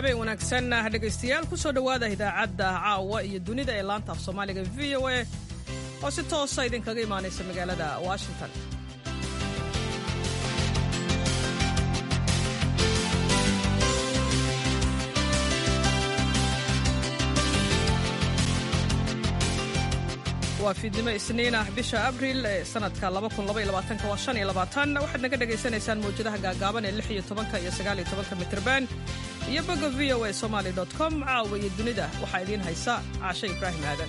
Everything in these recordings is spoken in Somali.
habeen wanaagsan dhegaystayaal ku soo dhowaada idaacadda caawa iyo dunida ee laanta af soomaaliga v o a oo si toosa idinkaga imaanaysa magaalada washington waa fiidnimo isniin ah bisha abriil ee sanadka waxaad naga dhegaysanaysaan mawjadaha gaagaaban ee iyo mitrban iyo boga v o a somaly com caawa iyo dunida waxaa idiin haysa caashe ibraahim aadan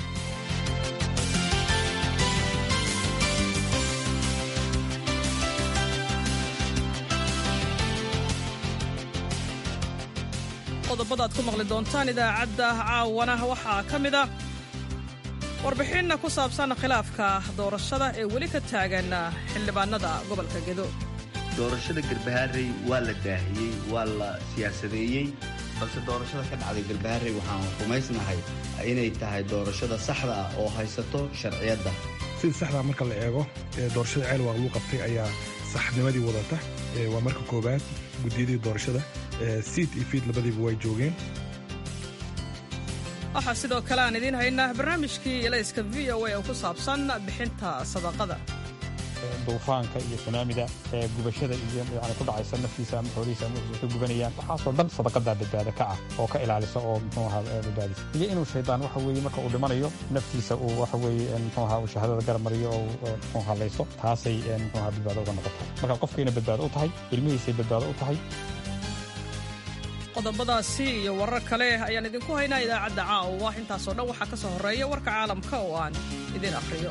qodobadaad ku maqli doontaan idaacadda caawana waxaa ka mid a warbixinna ku saabsan khilaafka doorashada ee weli ka taagan xildhibaanada gobolka gedo doorashada garbaharey waa la daahiyey waa la siyaasadeeyey balse doorashada ka dhacday garbaharey waxaan rumaysnahay inay tahay doorashada saxda ah oo haysato sharciyadda sida saxdaa marka la eego doorashada ceel waa lagu qabtay ayaa saxnimadii wadata waa marka koowaad guddiyadii doorashada siid iyo fiid labadiiba way joogeen waxaa sidoo kale aan idiin haynaa barnaamijkii elayska v o a oo ku saabsan bixinta sadaqada duufaanka iyo sunaamida ee gubashada iyo yani ku dhacaysa naftiisa ama xoolihiisa ama ka gubanayaan waxaasoo dhan sadaqadaa badbaada ka ah oo ka ilaalisa oo muxuu ahaa badbaadisa iyo inuu shaydaan waxa weeye marka uu dhimanayo naftiisa uu waxa weeye muxuu ahaa uu shahaadada garab mariyo oo muxuu halayso taasay muxuu ahaa badbaado uga noqotaa marka qofkayna badbaado u tahay ilmihiisay badbaado u tahay qodobadaasi iyo warar kale ayaan idinku haynaa idaacadda caawa intaasoo dhan waxaa ka soo horreeya warka caalamka oo aan idin akhriyo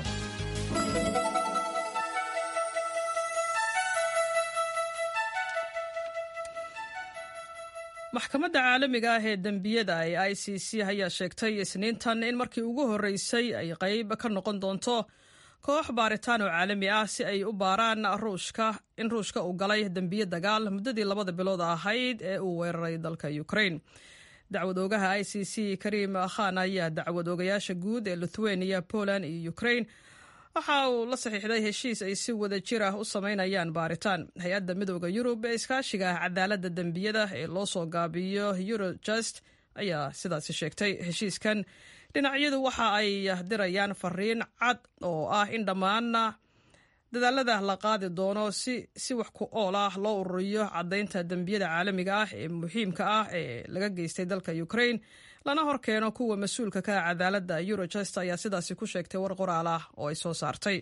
maxkamadda caalamiga ah ee dembiyada ee i c c ayaa sheegtay isniintan in markii ugu horreysay ay qayb ka noqon doonto koox baaritaan oo caalami ah si ay u baaraan ruushka in ruushka uu galay dembiye dagaal muddadii labada bilood ahayd ee uu weeraray dalka ukrain dacwad oogaha i c c karim khan ayaa dacwad oogayaasha guud ee lithuania poland iyo ukrain waxa uu la saxiixday heshiis ay si wada jir ah u samaynayaan baaritaan hay-adda midooda yurub ee iskaashiga cadaaladda dembiyada ee loo soo gaabiyo eurojust ayaa sidaasi sheegtay heshiiskan dhinacyadu waxa ay dirayaan fariin cad oo ah in dhammaan dadaalada la qaadi doono si si wax ku ool ah loo ururiyo caddaynta dembiyada caalamiga ah ee muhiimka ah ee laga geystay dalka ukrain lana hor keeno kuwa mas-uulka ka ah cadaaladda eurojust ayaa sidaasi ku sheegtay war qoraal ah oo ay soo saartay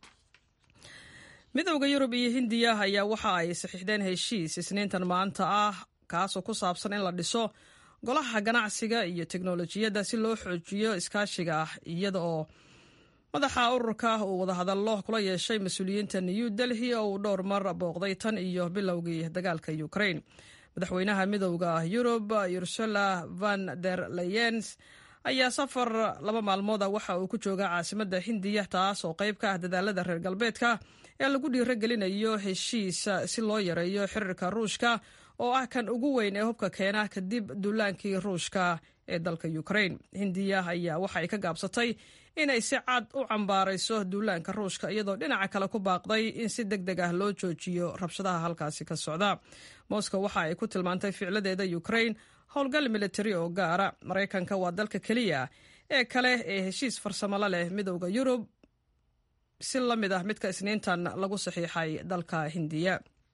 midowda yurub iyo hindiya ayaa waxa ay saxiixdeen heshiis isniintan maanta ah kaasoo ku saabsan in la dhiso golaha ganacsiga iyo teknolojiyadda si loo xoojiyo iskaashiga ah iyada oo madaxa ururka uu wadahadallo kula yeeshay mas-uuliyiinta new delhi oo uu dhowr mar booqday tan iyo bilowgii dagaalka ukrain madaxweynaha midowda yurub ursula van der leyens ayaa safar laba maalmooda waxa uu ku joogaa caasimadda hindiya taas oo qayb ka ah dadaalada reer galbeedka ee lagu dhiirogelinayo heshiis si loo yareeyo xiriirka ruushka oo ah kan ugu weyn ee hubka keena kadib duulaankii ruushka ee dalka ukrain hindiya ayaa waxa ay ka gaabsatay inay si cad u cambaarayso duulaanka ruushka iyadoo dhinaca kale ku baaqday in si deg deg ah loo joojiyo rabshadaha halkaasi ka socda moscow waxa ay ku tilmaantay ficladeeda ukrain howlgal militari oo gaara maraykanka waa dalka keliya ee kale ee heshiis farsamolo leh midowda yurub si la mid ah midka isniintan lagu saxiixay dalka hindiya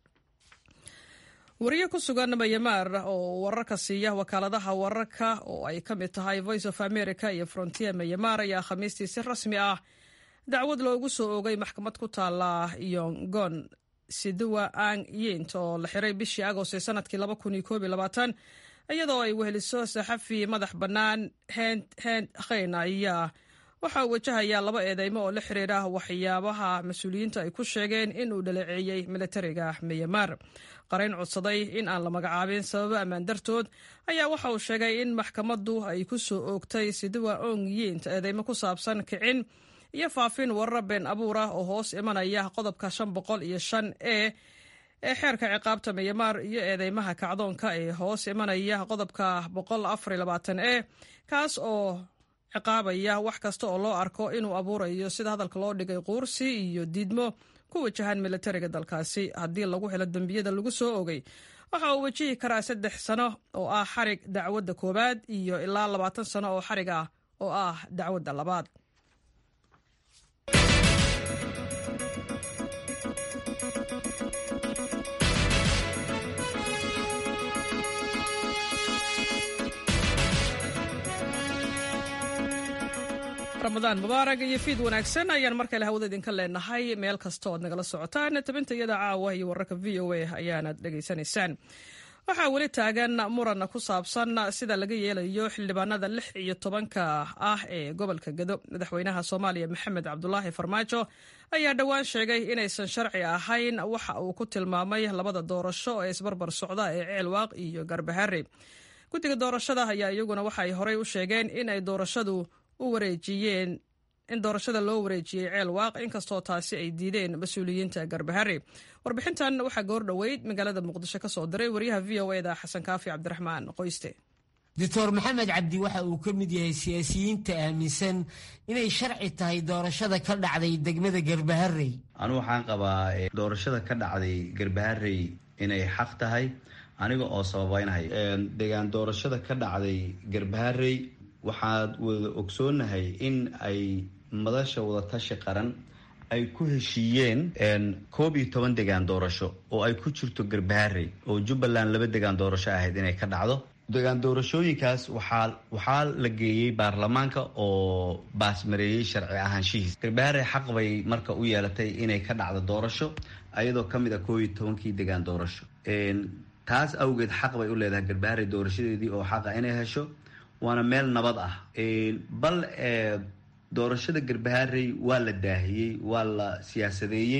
wariye ku sugan mayamaar oo wararka siiya wakaaladaha wararka oo ay ka mid tahay voice of america iyo frontier mayamaar ayaa khamiistii si rasmi ah dacwad loogu soo oogay maxkamad ku taala yongon siduwa ang yint oo la xiray bishii agost ee sanadkii iyadoo ay weheliso saxafi madax bannaan hend khayn ayaa waxa uu wajahayaa laba eedeymo oo la xiriira waxyaabaha mas-uuliyiinta ay ku sheegeen in uu dhaleeceeyey militariga miyamaar qarayn codsaday in aan la magacaabin sababo ammaan dartood ayaa waxa uu sheegay in maxkamaddu ay ku soo oogtay siduwa ong yint eedeymo ku saabsan kicin iyo faafin warar been abuur ah oo hoos imanaya qodobka shan boqol iyo shan e ee xeerka ciqaabta miyamaar iyo eedeymaha kacdoonka ee hoos imanaya qodobka boqol afar labaatan e kaas oo ciqaabaya wax kasta oo loo arko inuu abuurayo sida hadalka loo dhigay quursi iyo diidmo ku wajahan militariga dalkaasi haddii lagu helo dembiyada lagu soo ogay waxa uu wajihi karaa saddex sano oo ah xarig dacwadda koowaad iyo ilaa labaatan sano oo xarig ah oo ah dacwadda labaad ramadaan mubaarak iyo fiid wanaagsan ayaan mar kale hawada idinka leenahay meel kasta ood nagala socotaan tabinta iyada caawa iyo wararka v o a ayaanad dhegaysanaysaan waxaa weli taagan muran ku saabsan sida laga yeelayo xildhibaanada lix iyo tobanka ah ee gobolka gado madaxweynaha soomaaliya maxamed cabdulaahi farmaajo ayaa dhowaan sheegay inaysan sharci ahayn waxa uu ku tilmaamay labada doorasho ee isbarbar socda ee ceelwaaq iyo garbahare guddiga doorashada ayaa iyaguna waxaay horey u sheegeen in ay doorashadu u wareejiyeen in doorashada loo wareejiyey ceel waaq inkastoo taasi ay diideen mas-uuliyiinta garbahare warbixintan waxaa goor dhoweyd magaalada muqdisho ka soo diray waryaha v o eda xasan kaafi cabdiraxmaan qoyste doctor maxamed cabdi waxa uu ka mid yahay siyaasiyiinta aaminsan inay sharci tahay doorashada ka dhacday degmada garbaharey anigu waxaan qabaa doorashada ka dhacday garbaharey inay xaq tahay aniga oo sababeynhay deegaan doorashada ka dhacday garbaharey waxaad wada ogsoonahay in ay madasha wadatashi qaran ay ku heshiiyeen koob iyo toban degaan doorasho oo ay ku jirto garbaharey oo jubbaland laba degaan doorasho ahayd inay ka dhacdo degaan doorashooyinkaas waxaa waxaa la geeyey baarlamaanka oo baasmareeyey sharci ahaanshihiis garbaharey xaq bay marka u yeelatay inay ka dhacdo doorasho ayadoo ka mid a koob iyo tobankii degaan doorasho taas awgeed xaq bay u leedahay garbaharey doorashadeedii oo xaqa inay hesho waana meel nabad ah bal doorashada garbaharey waa la daahiyey waa la siyaasadeeyey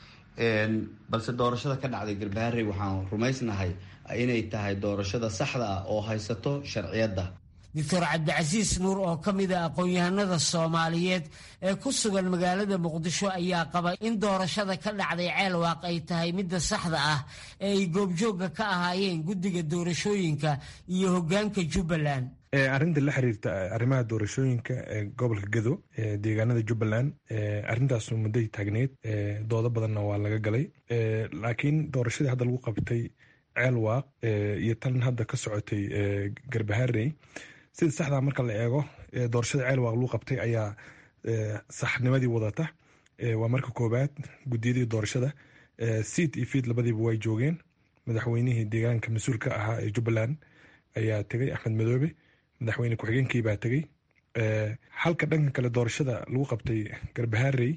balse doorashada ka dhacday garbaharey waxaan rumaysnahay inay tahay doorashada saxda ah oo haysato sharciyadda doctor cabdicasiis nuur oo ka mid a aqoon-yahanada soomaaliyeed ee ku sugan magaalada muqdisho ayaa qaba in doorashada ka dhacday ceelwaaq ay tahay midda saxda ah ee ay goobjoogga ka ahaayeen guddiga doorashooyinka iyo hoggaanka jubbaland arrinta la xiriirta arrimaha doorashooyinka ee gobolka gado deegaanada jubbaland arrintaasu mudday taagneyd doodo badanna waa laga galay laakiin doorashadii hadda lagu qabtay ceelwaaq iyo tan hadda ka socotay garbaharey sida saxdaa marka la eego doorashada ceelwaaq lagu qabtay ayaa saxnimadii wadata waa marka koobaad gudiyadii doorashada seat iyo fiid labadiiba way joogeen madaxweynihii deegaanka mas-uulka ahaa ee jubbaland ayaa tegay axmed madoobe madaxweyne ku-xigeenkii baa tegey halka dhanka kale doorashada lagu qabtay garbaharey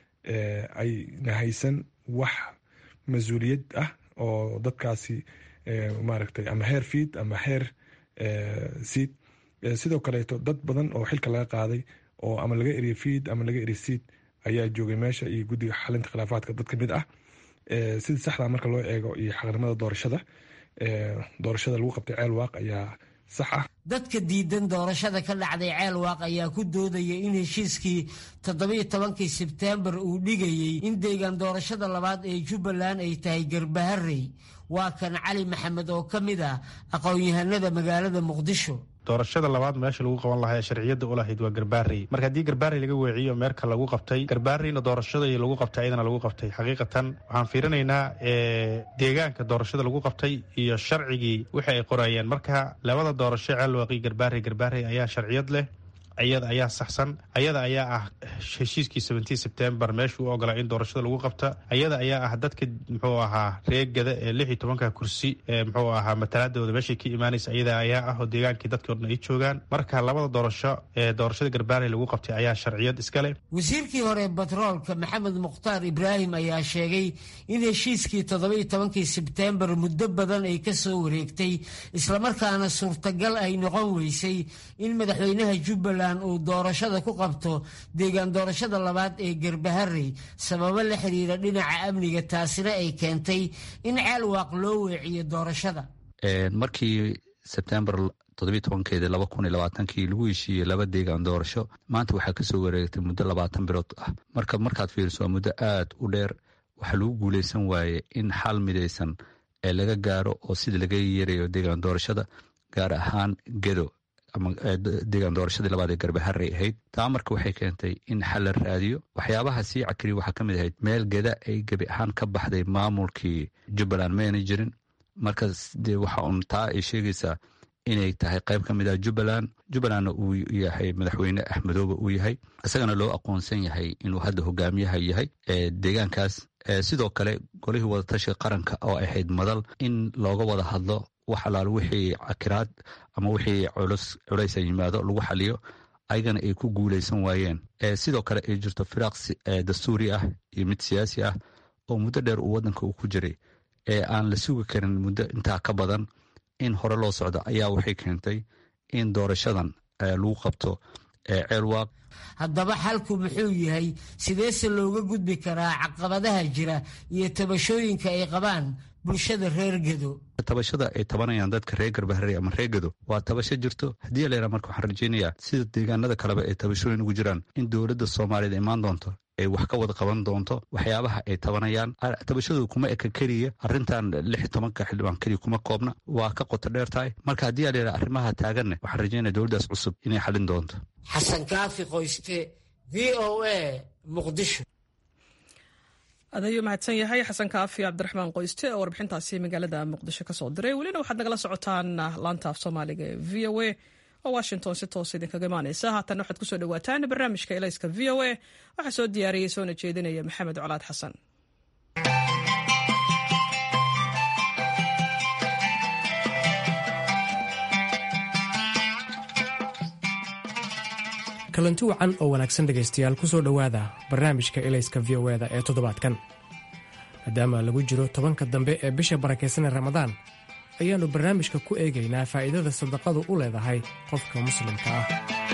ayna haysan wax mas-uuliyad ah oo dadkaasi maaragtay ama heer fiid ama heer siid sidoo kaleeto dad badan oo xilka laga qaaday oo ama laga eriye fiid ama laga eriye siid ayaa joogay meesha iyo guddiga xalinta khilaafaadka dad ka mid ah sida saxda marka loo eego iyo xaqnimada doorashada doorashada lagu qabtay ceel waaq ayaa sax ah dadka diidan doorashada ka dhacday ceelwaaq ayaa ku doodaya in heshiiskii toddobiyo tobankii sebteembar uu dhigayey in deegaan doorashada labaad ee jubbaland ay tahay garbaharey waa kan cali maxamed oo ka mid ah aqoon-yahanada magaalada muqdisho doorashada labaad meesha lagu qaban lahaa ee sharciyadda u lahayd waa garbaarey marka haddii garbaarey laga weeciyo meerka lagu qabtay garbaareyna doorashadii lagu qabtay ayadana lagu qabtay xaqiiqatan waxaan fiirinaynaa deegaanka doorashada lagu qabtay iyo sharcigii wixii ay qorayeen marka labada doorasho ceelwaaqi garbaarey garbaarey ayaa sharciyad leh ayada ayaa saxsan ayada ayaa ah heshiiskii seventeen sebtembar meeshuu u ogolaa in doorashada lagu qabta ayada ayaa ah dadka muxuu ahaa reegada ee lix iyo tobanka kursi ee muxuu ahaa matalaadooda meeshay ka imaanaysa ayada ayaa ah oo deegaankii dadkii odhan ay joogaan marka labada doorasho ee doorashada garbaarey lagu qabtay ayaa sharciyad iska leh wasiirkii hore batroolka maxamed mukhtaar ibraahim ayaa sheegay in heshiiskii toddobiyo tobankii sebtembar muddo badan ay ka soo wareegtay islamarkaana suurtagal ay noqon weysay in madaxweynaha jubbaland uu doorashada ku qabto deegaan doorashada labaad ee garbaharey sababo la xiriira dhinaca amniga taasina ay keentay in ceelwaaq loo weeciyo doorashada markii sebtembar toddobiy tobankeedi laba kun iyo labaatankii lagu heshiiyey laba deegaan doorasho maanta waxaa kasoo wareegtay muddo labaatan bilood ah marka markaad fiiriso waa muddo aad u dheer waxaa lagu guuleysan waaye in xal midaysan ee laga gaaro oo sida laga yeerayo deegaan doorashada gaar ahaan gedo ama deegaan doorashadii labaad ee garbaharey ahayd taa marka waxay keentay in xal la raadiyo waxyaabaha sii cakriya waxaa ka mid ahayd meel geda ay gebi ahaan ka baxday maamulkii jubbaland mayna jirin marka dee waxa uun taa ay sheegaysaa inay tahay qayb ka mid ah jubbaland jubbalandna uu yahay madaxweyne axmedoobe uu yahay isagana loo aqoonsan yahay inuu hadda hogaamiyaha yahay deegaankaas sidoo kale golihii wadatashiga qaranka oo ahayd madal in looga wada hadlo wax alaal wixii cakiraad ama wixii culays a yimaado lagu xaliyo ayagana ay ku guuleysan waayeen sidoo kale ay jirto firaaq dastuuri ah iyo mid siyaasi ah oo muddo dheer uu wadanka uu ku jiray ee aan la sugi karin muddo intaa ka badan in hore loo socdo ayaa waxay keentay in doorashadan lagu qabto ceelwaaq haddaba xalku muxuu yahay sideese looga gudbi karaa caqabadaha jira iyo tabashooyinka ay qabaan bulshada reer gedo tabashada ay tabanayaan dadka reer garbaharey ama reer gedo waa tabasho jirto haddii aleera marka waxaan rajeynayaa sida deegaanada kaleba ay tabashooyin ugu jiraan in dowladda soomaaliyeed imaan doonto ay wax ka wada qaban doonto waxyaabaha ay tabanayaan tabashadu kuma eka keliya arrintan lix tobanka xildhibaan keliya kuma koobna waa ka qoto dheer tahay marka haddii aleera arrimaha taaganne waxaan rajeynaya dowladdaas cusub inay xalin doonto xasan kaafi qoyste v o a muqdisho adayuu mahadsan yahay xasan kaafi cabdiraxmaan qoyste oo warbixintaasi magaalada muqdisho kasoo diray welina waxaad nagala socotaan laanta af soomaaliga ee v o a oo washington si toos idinkaga imaaneysa haatanna waxaad kusoo dhawaataan barnaamijka elayska v o a waxaa soo diyaariyey soona jeedinaya maxamed colaad xasan kalanti wacan oo wanaagsan dhegaystayaal ku soo dhowaada barnaamijka elayska v o eda ee toddobaadkan maadaama lagu jiro tobanka dambe ee bisha barakaysan ee ramadaan ayaannu barnaamijka ku eegaynaa faa'iidada sadaqadu u leedahay qofka muslimka ah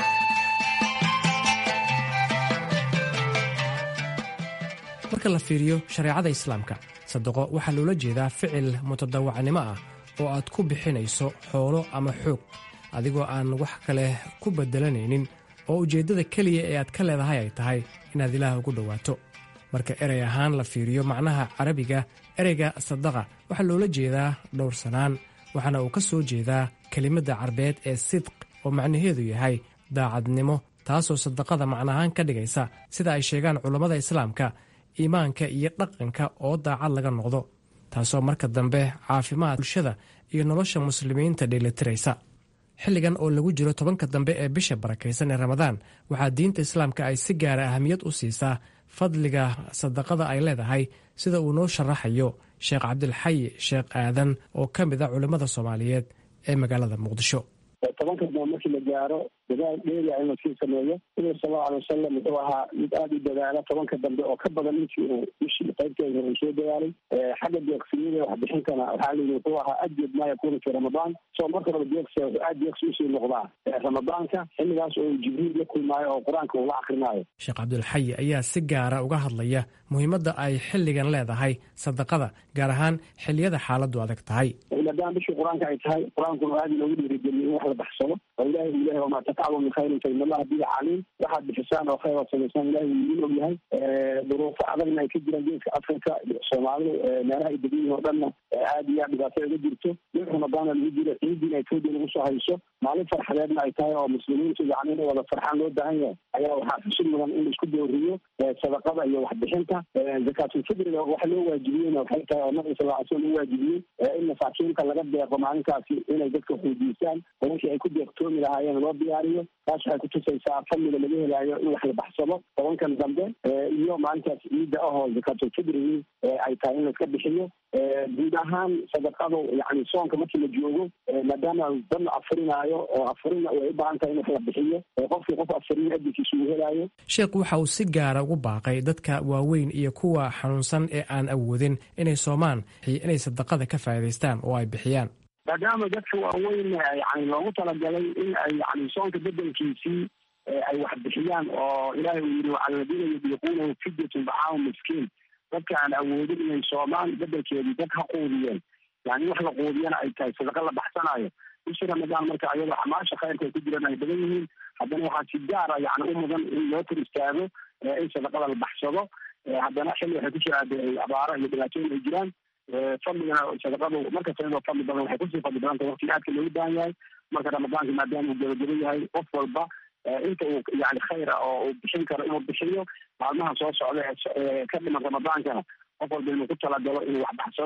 marka la fiiriyo shareecada islaamka sadaqo waxaa loola jeedaa ficil mutadawacnimo ah oo aad ku bixinayso xoolo ama xoog adigoo aan wax kale ku beddelanaynin oo ujeeddada keliya ee aad ka leedahay ay tahay inaad ilaah ugu dhowaato marka erey ahaan la fiiriyo macnaha carabiga ereyga sadaqa waxaa loola jeedaa dhowrsanaan waxaana uu ka soo jeedaa kelimadda carbeed ee sidq oo macnaheedu yahay daacadnimo taasoo sadaqada macnahaan ka dhigaysa sida ay sheegaan culammada islaamka iimaanka iyo dhaqanka oo daacad laga noqdo taasoo marka dambe caafimaad bulshada iyo nolosha muslimiinta dheelitiraysa xilligan oo lagu jiro tobanka dambe ee bisha barakaysan ee ramadaan waxaa diinta islaamka ay si gaara ahamiyad u siisaa fadliga sadaqada ay leedahay sida uu noo sharaxayo sheekh cabdilxayi sheekh aadan oo ka mid a culimmada soomaaliyeed ee magaalada muqdisho tobanka dambe markii la gaaro dadaal dheeriya in lasii sameeyo nabiga sal allau alay wasalam wuxuu ahaa mid aada u dadaala tobanka dambe oo ka badan intii uu bishii qaybteeda uu soo dadaalay xagga deeqsinida waxbixintana waxaa layidhi wuxuu ahaa ajyad maa yakunu fi ramadaan soo marka hore deeqsi wuxuu aad deeqsi usii noqdaa ramadaanka xilligaas oo jibriil la kulmaayo oo qur-aanka uu la akrinaayo sheekh cabdulxayi ayaa si gaara uga hadlaya muhiimadda ay xilligan leedahay sadaqada gaar ahaan xilliyada xaaladdu adag tahay maadaama bishii qur-aanka ay tahay qur-aankuna aada loogu dhiirigeliyo in wax la baxsado oo ilahi uu lehay wamaa tataclu min khayrin fa in allaha bihi caliim waxaad bixisaan oo khayr ood samaysaan ilahi wuu idin og yahay duruufo adagna ay ka jiraan geeska afrika soomaalidu meelaha ay degan yihin oo dhanna aada iyo aad dhibaato uga jirto bil ramadaana lagu jiro ciidiina etoobiya lagu soo hayso maalin farxadeedna ay tahay oo muslimiintu yani inay wada farxaan loo baahan yahay ayaa waxaa xusid mudan in laisku dooriyo sadaqada iyo waxbixinta zakaatulfitriga waxa loo waajibiyeyna waxay tahay oo nabiga sal ly slam u waajibiyey in masaakiinta laga deeqo maalinkaasi inay dadka xuujiistaan oo wixii ay ku deeqtoomi lahaayeen loo diyaariyo taas waxay kutusaysaa fadliga laga helaayo in wax la baxsado tobankan dambe iyo maalintaas ciidda ahoo zakaatulfitrigii ay tahay in laiska bixiyo guud ahaan sadaqadu yani soonka markii la joogo maadaama dad la afurinaayo oo afurina way u baahan tahay in wax la bixiyo qofkii qof afurin adinkiisa uu helaayo sheekhu waxa uu si gaara ugu baaqay dadka waaweyn iyo kuwa xanuunsan ee aan awoodin inay soomaan inay sadaqada ka faa'iidaystaan oo ay bixiyaan maadaama dadka waaweyn yani loogu talagalay in ay yani soonka bedelkiisii ay wax bixiyaan oo ilaahay uu yidhi wacala ladiina yudiiquunahu fidyatun dacaamu miskiin dadka aan awoodin inay soomaan bedelkeedii dad ha quudiyeen yani wax la quudiyana ay tahay sadaqa la baxsanaayo bishii ramadaan marka ayadoo xamaasha khayrka ay ku jiraan ay badan yihiin haddana waxaa si gaara yani u mudan in loo tir istaago in sadaqada la baxsado haddana xilli waxay ku jiraan de abaaro iyo dhibaatooyin ay jiraan fadligana sadaqadu markasta iyadoo fadli badan waxay kusii fadli badanta waqtiga aadka loogu baahan yahay marka ramadaanka maadaama uu gabagaba yahay qof walba inta uu yani khayra oo uu bixin karo inuu bixiyo maalmaha soo socda ee ka dhiman ramadaankana qof walba inuu ku talagalo inuu wax baxsado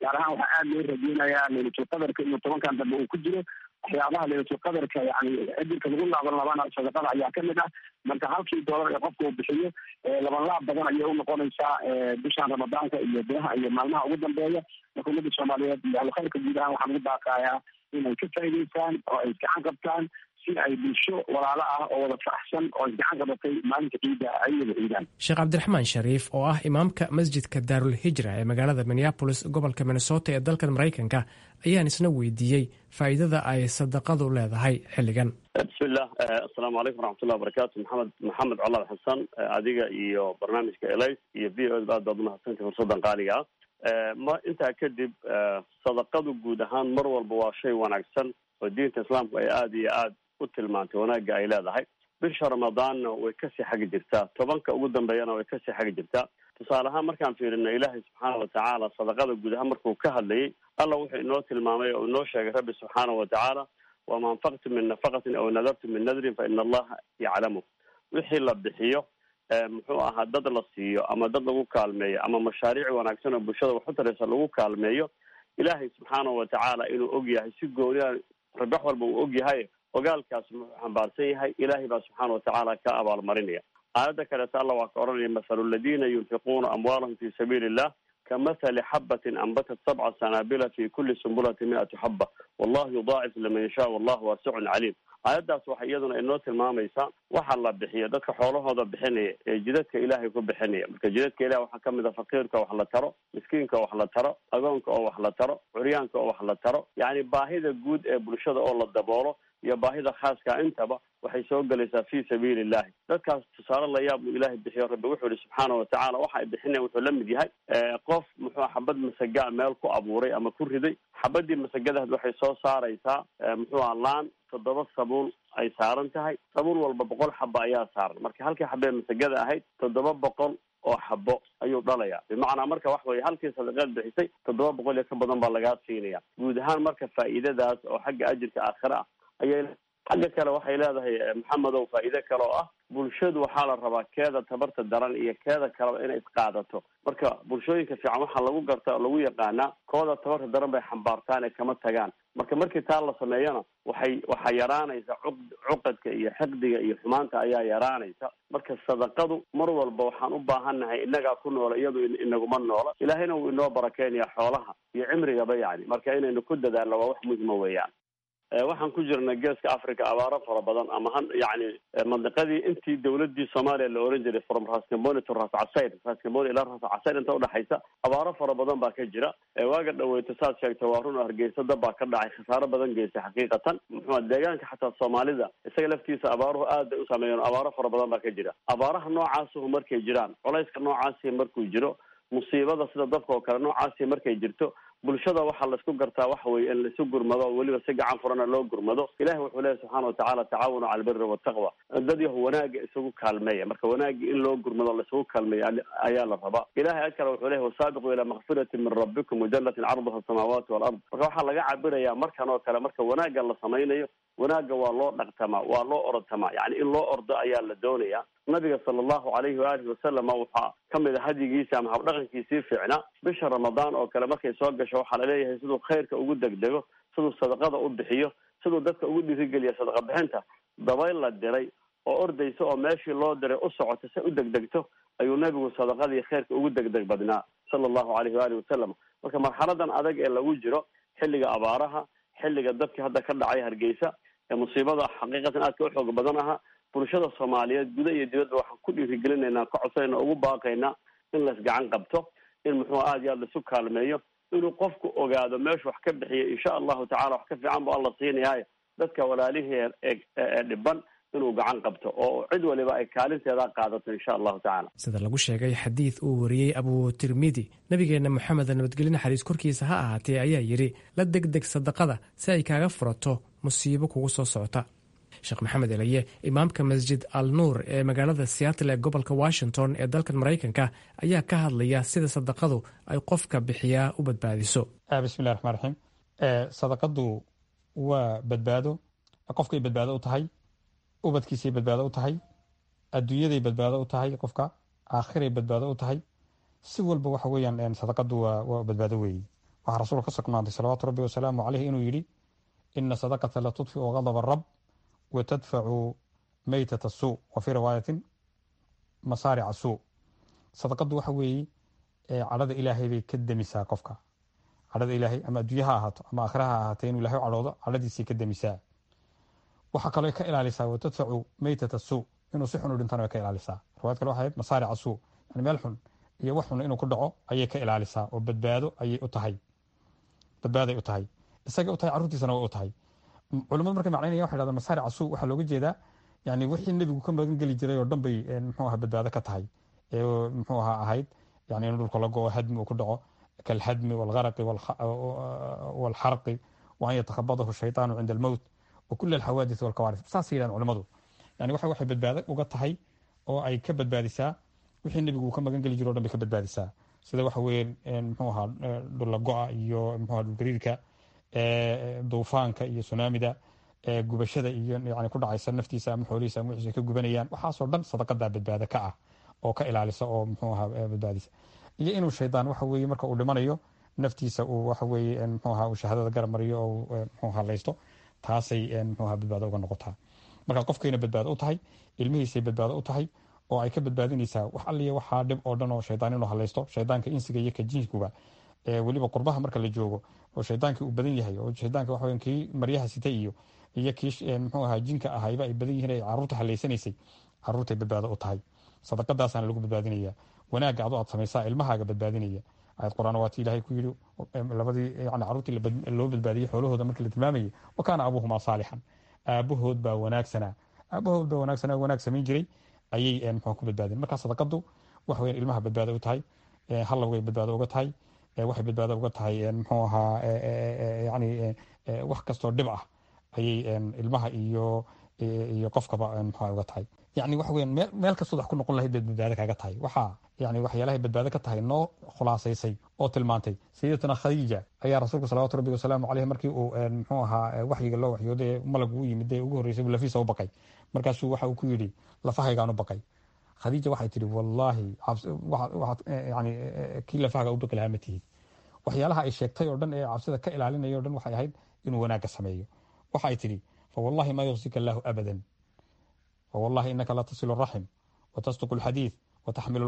gaar ahaan waxaa aada loo rajeynayaa leylatul qadarka iyo tobankan dambe uu ku jiro waxyaabaha leylatul qadarka yani ajirka lagu laaban labana sadaqada ayaa kamid ah marka halkii doolar ee qofka uu bixiyo laban laab badan ayay unoqonaysaa bishan ramadaanka iyo bilaha iyo maalmaha ugu dambeeya marka ummadda soomaaliyeed iyo alkhayrka guud ahaan waxaan ugu baaqayaa inay ka faa'idaystaan oo ay gacan qabtaan si ay bulsho walaalo ah oo wada faraxsan oo isgacan qabatay maalinta ciidda ay wada ciidaan sheekh cabdiraxmaan shariif oo ah imaamka masjidka daarul hijra ee magaalada minneabolis gobolka minnesota ee dalkan maraykanka ayaan isna weydiiyey faa'iidada ay sadaqadu leedahay xilligan bismillah assalaamu calaykum waraxmatullahi wabarakaatu maxamed maxamed colaad xasan adiga iyo barnaamijka elis iyo v o aad baad umahadsantahy fursaddan qaaliga ah ma intaa kadib sadaqadu guud ahaan mar walba waa shay wanaagsan oo diinta islaamku ay aada iyo aad u tilmaantay wanaagga ay leedahay bisha ramadaanna way kasii xagi jirtaa tobanka ugu dambeeyana way kasii xagi jirtaa tusaale ahaan markaan fiirino ilaahay subxaana watacaala sadaqada guud ahaan markuu ka hadlayay alla wuxuu inoo tilmaamay oo inoo sheegay rabbi subxaana watacaala wama anfaqtum min nafaqatin aw nadartum min nadrin fa ina allaha yaclamu wixii la bixiyo muxuu ahaa dad la siiyo ama dad lagu kaalmeeyo ama mashaariic wanaagsan oo bulshada wax u taraysa lagu kaalmeeyo ilaahay subxaana watacaala inuu og yahay si gooniya rabax walba uu og yahay ogaalkaas muxuu xambaarsan yahay ilaahay baa subxaana watacaala ka abaalmarinaya aayadda kaleeta alla waa ka odhanaya mathalu aladiina yunfiquuna amwaalahum fi sabiili illah kamathali xabatin anbatat sabca sanaabila fi kuli sumbulati mi-atu xaba wallahu yudaacif liman yashaa wallahu waasicun caliim aayaddaas waxay iyaduna inoo tilmaamaysaa waxa la bixiyo dadka xoolahooda bixinaya ee jidadka ilaahay ku bixinaya marka jidadka ilahi waxaa kamid a faqiirka wax la taro miskiinka wax la taro agoonka oo wax la taro curyaanka oo wax la taro yacni baahida guud ee bulshada oo la daboolo iyo baahida khaaska intaba waxay soo gelaysaa fi sabiili illahi dadkaas tusaale layaab uu ilaahay bixiyo rabbi wuxuu yihi subxaana watacaala waxa ay bixinayan wuxuu la mid yahay qof muxuu xabad masagaa meel ku abuuray ama ku riday xabadii masagadaas waxay soo saaraysaa muxuuha laan toddoba sabuul ay saaran tahay sabuul walba boqol xabo ayaa saaran marka halkii xabee masagada ahayd toddoba boqol oo xabo ayuu dhalaya bimacnaa marka wax weye halkii sadaqaad bixisay toddoba boqol iyo ka badan baa lagaa siinaya guud ahaan marka faa'iidadaas oo xagga ajirka aakhire ah ayay xagga kale waxay leedahay maxamedow faa'iide kale oo ah bulshadu waxaa la rabaa keeda tabarta daran iyo keeda kaleba inay isqaadato marka bulshooyinka fiican waxaa lagu garta oo lagu yaqaanaa kooda tabarta daran bay xambaartaan ee kama tagaan marka markii taa la sameeyana waxay waxaa yaraanaysa cu cuqadka iyo xiqdiga iyo xumaanta ayaa yaraanaysa marka sadaqadu mar walba waxaan u baahannahay innagaa ku noola iyadu inaguma noola ilaahayna wuu inoo barakeynaya xoolaha iyo cimrigaba yani marka inaynu ku dadaalno waa wax muhima weeyaan waxaan ku jirnay geeska africa abaaro fara badan ama ha yani mandiqadii intii dawladii soomaaliya la oran jiray from rascamboni to ras casayr rascamboni ilaa ras casayr inta udhexaysa abaaro fara badan baa ka jira waaga dhaweyto saad sheegta waa run hargeysa dab baa ka dhacay khasaaro badan geystay xaqiiqatan muxua deegaanka xataa soomaalida isaga laftiisa abaaruhu aad bay u sameeyeen abaaro fara badan baa ka jira abaaraha noocaasuhu markay jiraan culayska noocaasi markuu jiro musiibada sida dabka oo kale noocaasi markay jirto bulshada waxaa laisku gartaa waxa weye in laisu gurmado oo weliba si gacan furana loo gurmado ilahi wuxuu leeyahy subxaana watacaala tacaawanu cala albiri wataqwa dad yahu wanaaga isagu kaalmeeya marka wanaagii in loo gurmado laisugu kaalmeeya ayaa la rabaa ilahay ad kale wuxuu leeyahy wasaabiquu ilaa makfirati min rabbikum wajanatin carduha asamaawaati walard marka waxaa laga cabirayaa markan oo kale marka wanaagga la samaynayo wanaagga waa loo dhaqtamaa waa loo ortamaa yani in loo ordo ayaa la doonaya nabiga sala allahu alayhi waalihi wasalama waxaa kamid a hadyigiisa ama habdhaqankiisii fiicnaa bisha ramadaan oo kale markay soo gasho waxaa laleeyahay siduu khayrka ugu degdego siduu sadaqada u bixiyo siduu dadka ugu dhiirigeliya sadaqa bixinta dabayl la diray oo ordaysa oo meeshii loo diray u socota si u degdegto ayuu nebigu sadaqadii khayrka ugu degdeg badnaa sala allahu alayhi waalihi wasalam marka marxaladan adag ee lagu jiro xilliga abaaraha xilliga dadkii hadda ka dhacay hargeysa ee musiibada xaqiiqatan aadka u xoog badan aha bulshada soomaaliyeed guda iyo dibadba waxaan ku dhiirigelinaynaa ka codsanayna ugu baaqaynaa in laisgacan qabto in muxuu aad iyo aad laisu kaalmeeyo inuu qofku ogaado meeshu wax ka bixiya insha allahu tacala wax ka fiican bu alla siinayaayo dadka walaalihii ee dhiban inuu gacan qabto oo cid waliba ay kaalinteeda qaadato insha allahu tacala sida lagu sheegay xadiid uu wariyey abu tirmidi nabigeenna moxamed nabadgelye naxariis korkiisa ha ahaatee ayaa yidhi la degdeg sadaqada si ay kaaga furato musiibo kugu soo socota sheekh maxamed elaye imaamka masjid al nuur ee magaalada seattle ee gobolka washington ee dalkan maraykanka ayaa ka hadlaya sida sadaqadu ay qofka bixiyaa u badbaadiso bismillahi raxmaan raxiim sadaqadu waa badbaado qofkay badbaado u tahay ubadkiisay badbaado u tahay adduunyaday badbaado u tahay qofka aakhiray badbaado u tahay si walba waxa weeyaan sadaqadu waa badbaado weeye waxaa rasuulka ka sugnaaday salawaatu rabbi wasalaamu caleyh inuu yidhi ina sadaqata la tudfiu gadaba rab wa tadfacu meytata suu wa fii riwaayatin masaarica suu sadaqadu waxa weeye cadhada ilaahay bay ka demisaa qofka cadhada ilaahay ama adduunye ha ahaato ama aakhira ha ahaatee inuu ilahay u cadhoodo cadhadiisay ka demisaa waxaa kaloo ka ilaalisaa wa tadfacu meytata suu inuu si xun u dhintana way ka ilaalisaa riwaayad kale waxay ahayd masaarica suu yani meel xun iyo wax xun inuu ku dhaco ayay ka ilaalisaa oo badbaado ayay u tahay badbaaday u tahay isagay u tahay carruurtiisana way u tahay culimadu markay macnaynaya waxay dhahdaan masaarica suu waxaa looga jeedaa yani wixii nebigu ka magan geli jiray oo dhan bay muxuu aha badbaado ka tahay ee muxuu aha ahayd yani in dhulka la go-o hadmi uu ku dhaco kalhadmi walgaraqi walxarqi wa an yatakhabadahu shaytaanu cinda almowt wa kula alxawaadith walkawaarif saasay yidhahan culimadu yani waxa waxay badbaado uga tahay oo ay ka badbaadisaa wixii nebigu uu ka magan geli jiro o dhan bay ka badbaadisaa sida waxa weeye muxuu ahaa dhulla go-a iyo muxuu aha dhulgariirka duufaanka iyo sunaamida gubashada iyo yani ku dhacaysa naftiisa ama xoolihiisa ama wixiisa ka gubanayaan waxaasoo dhan sadaqadaa badbaado ka ah oo ka ilaalisa oo muxuu ahaa badbaadisa iyo inuu shaydaan waxa weeye marka uu dhimanayo naftiisa uu waxa weeye muxuu ahaa uu shahaadada garab mariyo oo muxuu ahaa laysto taasay muxuu ahaa badbaado uga noqotaa marka qofkayna badbaado u tahay ilmihiisay badbaado u tahay oo ay ka badbaadinaysaa wax alliya waxaa dhib oo dhan oo shaydaan inuu halaysto shaydaanka insiga iyo ka jinskuba weliba qurbaha marka la joogo oo shaydaankii uu badan yahay oo shaydaanka waxa kii maryaha sita iyo iyo kii muxuu ahaa jinka ahayba ay badan yihiin ay caruurta halaysanaysay caruurtay badbaado u tahay sadaqadaasaana lagu badbaadinaya wanaagga adu aad samaysaa ilmahaaga badbaadinaya ayad qur-aan waati ilahay ku yidhi labadii yani caruurtii loo badbaadiyey xoolahooda markii la tilmaamayay wa kaana abuuhumaa saalixan aabahood baa wanaagsanaa aabahood baa wanaagsanaa wanaag samayn jiray ayay muxuu ku badbaadeen marka sadaqadu waxa weyan ilmaha badbaado u tahay hallowgay badbaado uga tahay waxay badbaado uga tahay muxuu ahaa yani wax kastoo dhib ah ayay ilmaha iyo iyo qofkaba muxuu uga tahay yani waxa weyan meel meel kastood wax ku noqon lahayd baad badbaado kaaga tahay waxaa yani waxyaalahay badbaado ka tahay noo khulaasaysay oo tilmaantay sayidatuna khadiija ayaa rasuulka salawatu rabbi wasalaamu caleyh markii uu muxuu ahaa waxyiga loo waxyooday malag uu yimid ee ugu horreysay lafiisa u baqay markaasuu waxa uu ku yidhi lafahaygaan u baqay khadiija waxay tihi wallaahi yani kii lafahaga u baqi lahaa ma tihid waxyaalaha ay sheegtay oo dhan ee cabsida ka ilaalinaya o dhan waxay ahayd inuu wanaagga sameeyo waxay tidhi fawallahi ma yuksika allaahu abadan fawallahi inaka la tasilu raxim watasduqu alxadiid wataxmilu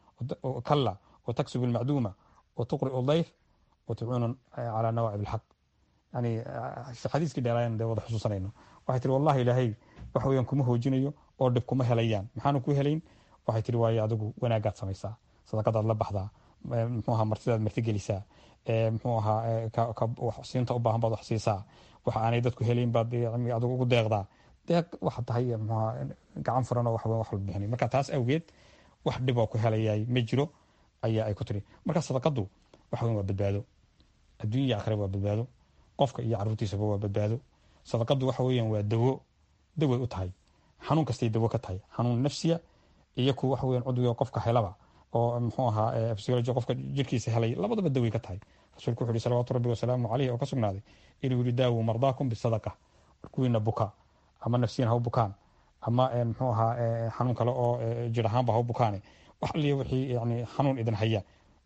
kalla wataksubu almacduuma watuqri'u dayf watucuunu calaa nawaacib alxaq yani xadiiskii dheeraayan dee wada xusuusanayno waxay tihi wallahi ilaahay waxa weeyaan kuma hoojinayo oo dhib kuma helayaan maxaanu ku helayn waxay tihi waayo adigu wanaagaad samaysaa sadaqadaad la baxdaa muxuu ahaa martidaad martigelisaa muxuu ahaa siinta u baahan baad wax siisaa waxa aanay dadku helayn baad adigu ugu deeqdaa deeq waxa tahay muxuaha gacan furan oo wax wax walba bixinay marka taas awgeed wax dhib oo ku helayay ma jiro ayaa ay ku tiri marka sadaqadu waxa weyn waa badbaado adduunya iyo aakhira waa badbaado qofka iyo caruurtiisaba waa badbaado sadaqadu waxa weeyaan waa dawo daway u tahay xanuun kastay dawo ka tahay xanuun nafsiya iyo ku waxa weyan cudwiga qofka helaba oo muxuu ahaa physiology qofka jirkiisa helay labadaba daway ka tahay rasuulku wuxu uhi salawaatu rabbi wasalaamu caleyh oo ka sugnaaday inuu yihi daawu mardaakum bisadaqa kuwiina buka ama nafsiyan ha u bukaan ama muxuu ahaa xanuun kale oo jir ahaanba ha u bukaane wax aliya wixii yani xanuun idin haya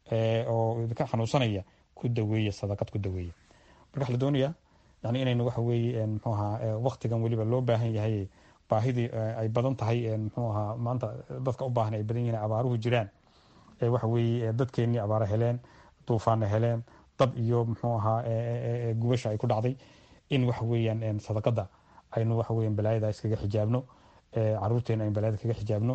oo idinka xanuunsanaya ku daweeya sadaqad ku daweeya marka waxa la doonayaa yani inaynu waxa weeye muxuu ahaa waktigan weliba loo baahan yahay baahidii ay badan tahay muxuu ahaa maanta dadka u baahan ay badan yihiin abaaruhu jiraan waxa weeye dadkeennii abaara heleen duufaana heleen dab iyo muxuu ahaa gubasha ay ku dhacday in waxa weeyaan sadaqada aynu waxa weyan balaayada iskaga xijaabno caruurteena aynu balaayada kaga xijaabno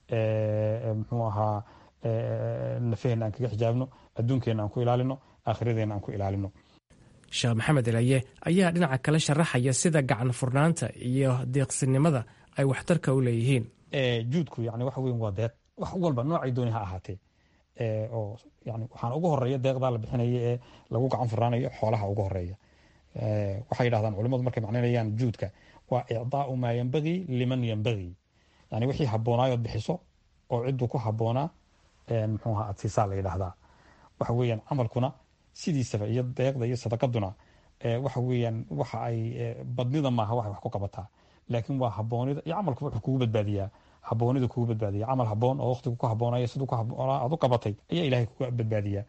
muxuu ahaa nafaheenna aan kaga xijaabno adduunkeenna aan ku ilaalino aakhiradeena aan ku ilaalino sheekh maxamed elaye ayaa dhinaca kale sharaxaya sida gacan furnaanta iyo deeqsinimada ay waxtarka u leeyihiin juudku yani waxa weyn waa deeq wax walba noocay dooni ha ahaatee oo yani waxaan ugu horeeya deeqdaa la bixinaya ee lagu gacan furnaanayo xoolaha ugu horeeya waxay yidhahdaan culimadu markay macnaynayaan juudka waa icdaau maa yambagii liman yambagii yani wixii haboonaayood bixiso oo cidduu ku haboonaa muxuu ahaa adsiisaa la yidhaahdaa waxa weeyaan camalkuna sidiisaba iyo deeqda iyo sadaqaduna waxa weeyaan waxa ay badnida maaha waxay wax ku qabataa laakiin waa haboonida iyo camalkuba wuxuu kugu badbaadiyaa haboonidu kugu badbaadiya camal haboon oo waqtigu ku haboonaya siduu aad u qabatay ayaa ilahay kuga badbaadiya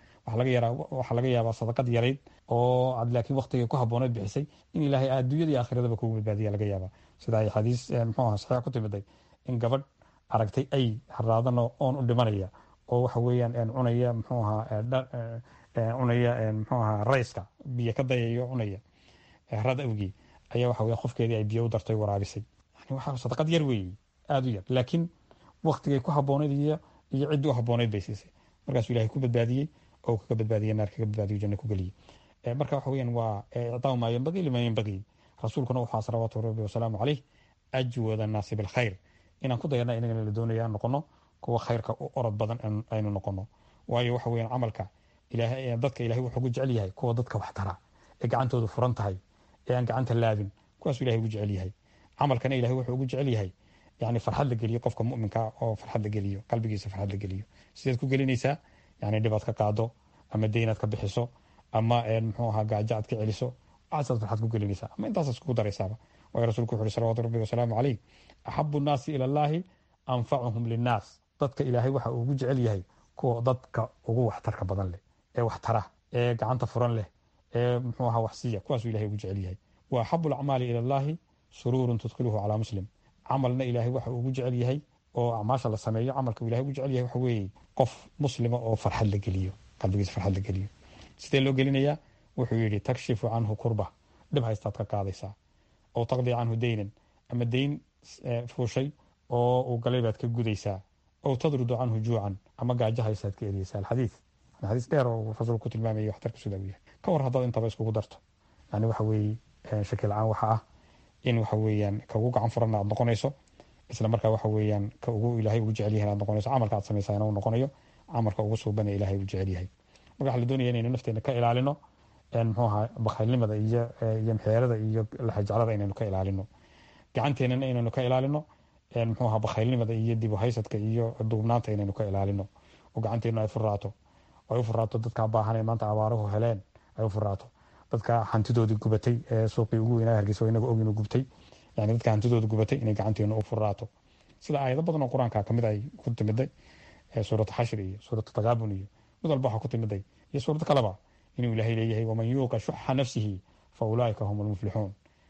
waxaa laga yaabaa sadaqad yarayd oo aad laakiin waqtigay ku habooneed bixisay in ilaahay adduunyada iyo aakhiradaba kugu badbaadiya laga yaaba sida ay xadiis muxuu aha saxiix ku timiday in gabadh aragtay ay haraadana oon u dhimanaya oo waxa weeyaan cunaya muxuu ahaa cunaya muxuu ahaa rayska biyo ka dayayo cunaya rad awgii ayaa waxa weya qofkeedii ay biyo u dartay waraabisay yani waxa sadaqad yar weeye aada u yar laakiin waktigay ku habooneyd iyo iyo ciddii u habooneyd bay siisay markaasuu ilahay ku badbaadiyey oo kaga badbaadiyey naar kaga badbaadiyo janno ku geliyey marka waxa weeyaan waa icdaau maa yanbagii liman yanbagii rasuulkuna waxaa salawaatu rabbi wasalaamu caleyh ajwada naasi bilkhayr inaan ku dayana inagana la doonaya aan noqono kuwa khayrka u orod badan aynu noqono waayo waxa weeyaan camalka ilaahay dadka ilahay wuxuu ugu jecel yahay kuwa dadka wax tara ee gacantoodu furan tahay ee aan gacanta laabin kuwaasuu ilahay ugu jecel yahay camalkana ilahay wuxuu ugu jecel yahay yani farxad la geliyo qofka muminka oo farxad la geliyo qalbigiisa farxad la geliyo sideed ku gelinaysaa yani dhibaad ka qaado ama deynaad ka bixiso ama muxuu ahaa gaajo aad ka celiso waxaasaad farxad ku gelinaysaa ama intaasaad iskugu daraysaaba waayo rasuulku wuxu uhi salawatu rabbi wasalaamu caleyh axabu nnaasi ila allahi anfacuhum linnaas dadka ilaahay waxa uu ugu jecel yahay kuwa dadka ugu waxtarka badan leh ee waxtara ee gacanta furan leh ee muxuu ahaa waxsiya kuwaasuu ilahay ugu jecel yahay wa axabu alacmaali ila allahi suruurun tudkhiluhu calaa muslim camalna ilaahay waxa uu ugu jecel yahay oo acmaasha la sameeyo camalka uu ilahay ugu jecel yahay waxa weeye qof muslima oo farxad la geliyo qalbigiisa farxad la geliyo sidee loo gelinayaa wuxuu yidhi takshifu canhu kurba dhib haystaad ka qaadaysaa oo taqdi canhu deynan ama deyn fuushay oo uu galay baad ka gudaysaa ow tadrudu canhu juucan ama gaajo haysaad ka eriyeysaa alxadiid xadiis dheer oo rasuulku ku tilmaamaya waxtarka sidaa uu yahay ka war haddaad intaba iskugu darto yani waxa weeye shaki la-aan waxa ah in waxa weeyaan ka ugu gacan furanna aad noqonayso isla markaa waxa weeyaan ka ugu ilaahay ugu jecel yahay aad noqonayso camalka aad samaysaa uu noqonayo camalka ugu suuban ee ilaahay ugu jecel yahay marka waxaa la doonaya inaynu nafteena ka ilaalino muxuu ahaa bakhaylnimada iyo iyo mxeerada iyo laxajeclada inaynu ka ilaalino gacanteenana inaynu ka ilaalino muxuu ahaa bakhaylnimada iyo dib u haysadka iyo duubnaanta inaynu ka ilaalino oo gacanteenu ay furaato ay u furaato dadka baahan ee maanta abaaruhu heleen ay u furaato dadka hantidoodii gubatay ee suuqii ugu weynaa hargeysa inaga oginu gubtay yani dadka hantidooda gubatay inay gacanteenu u furaato sida aayado badan oo qur-aanka kamid ay ku timiday suuratu xashir iyo suuratu takaabun iyo mid walba waxaa ku timiday iyo suurad kaleba inuu ilaahay leeyahay waman yuuqa shuxa nafsihi fa ulaaika hum almuflixuun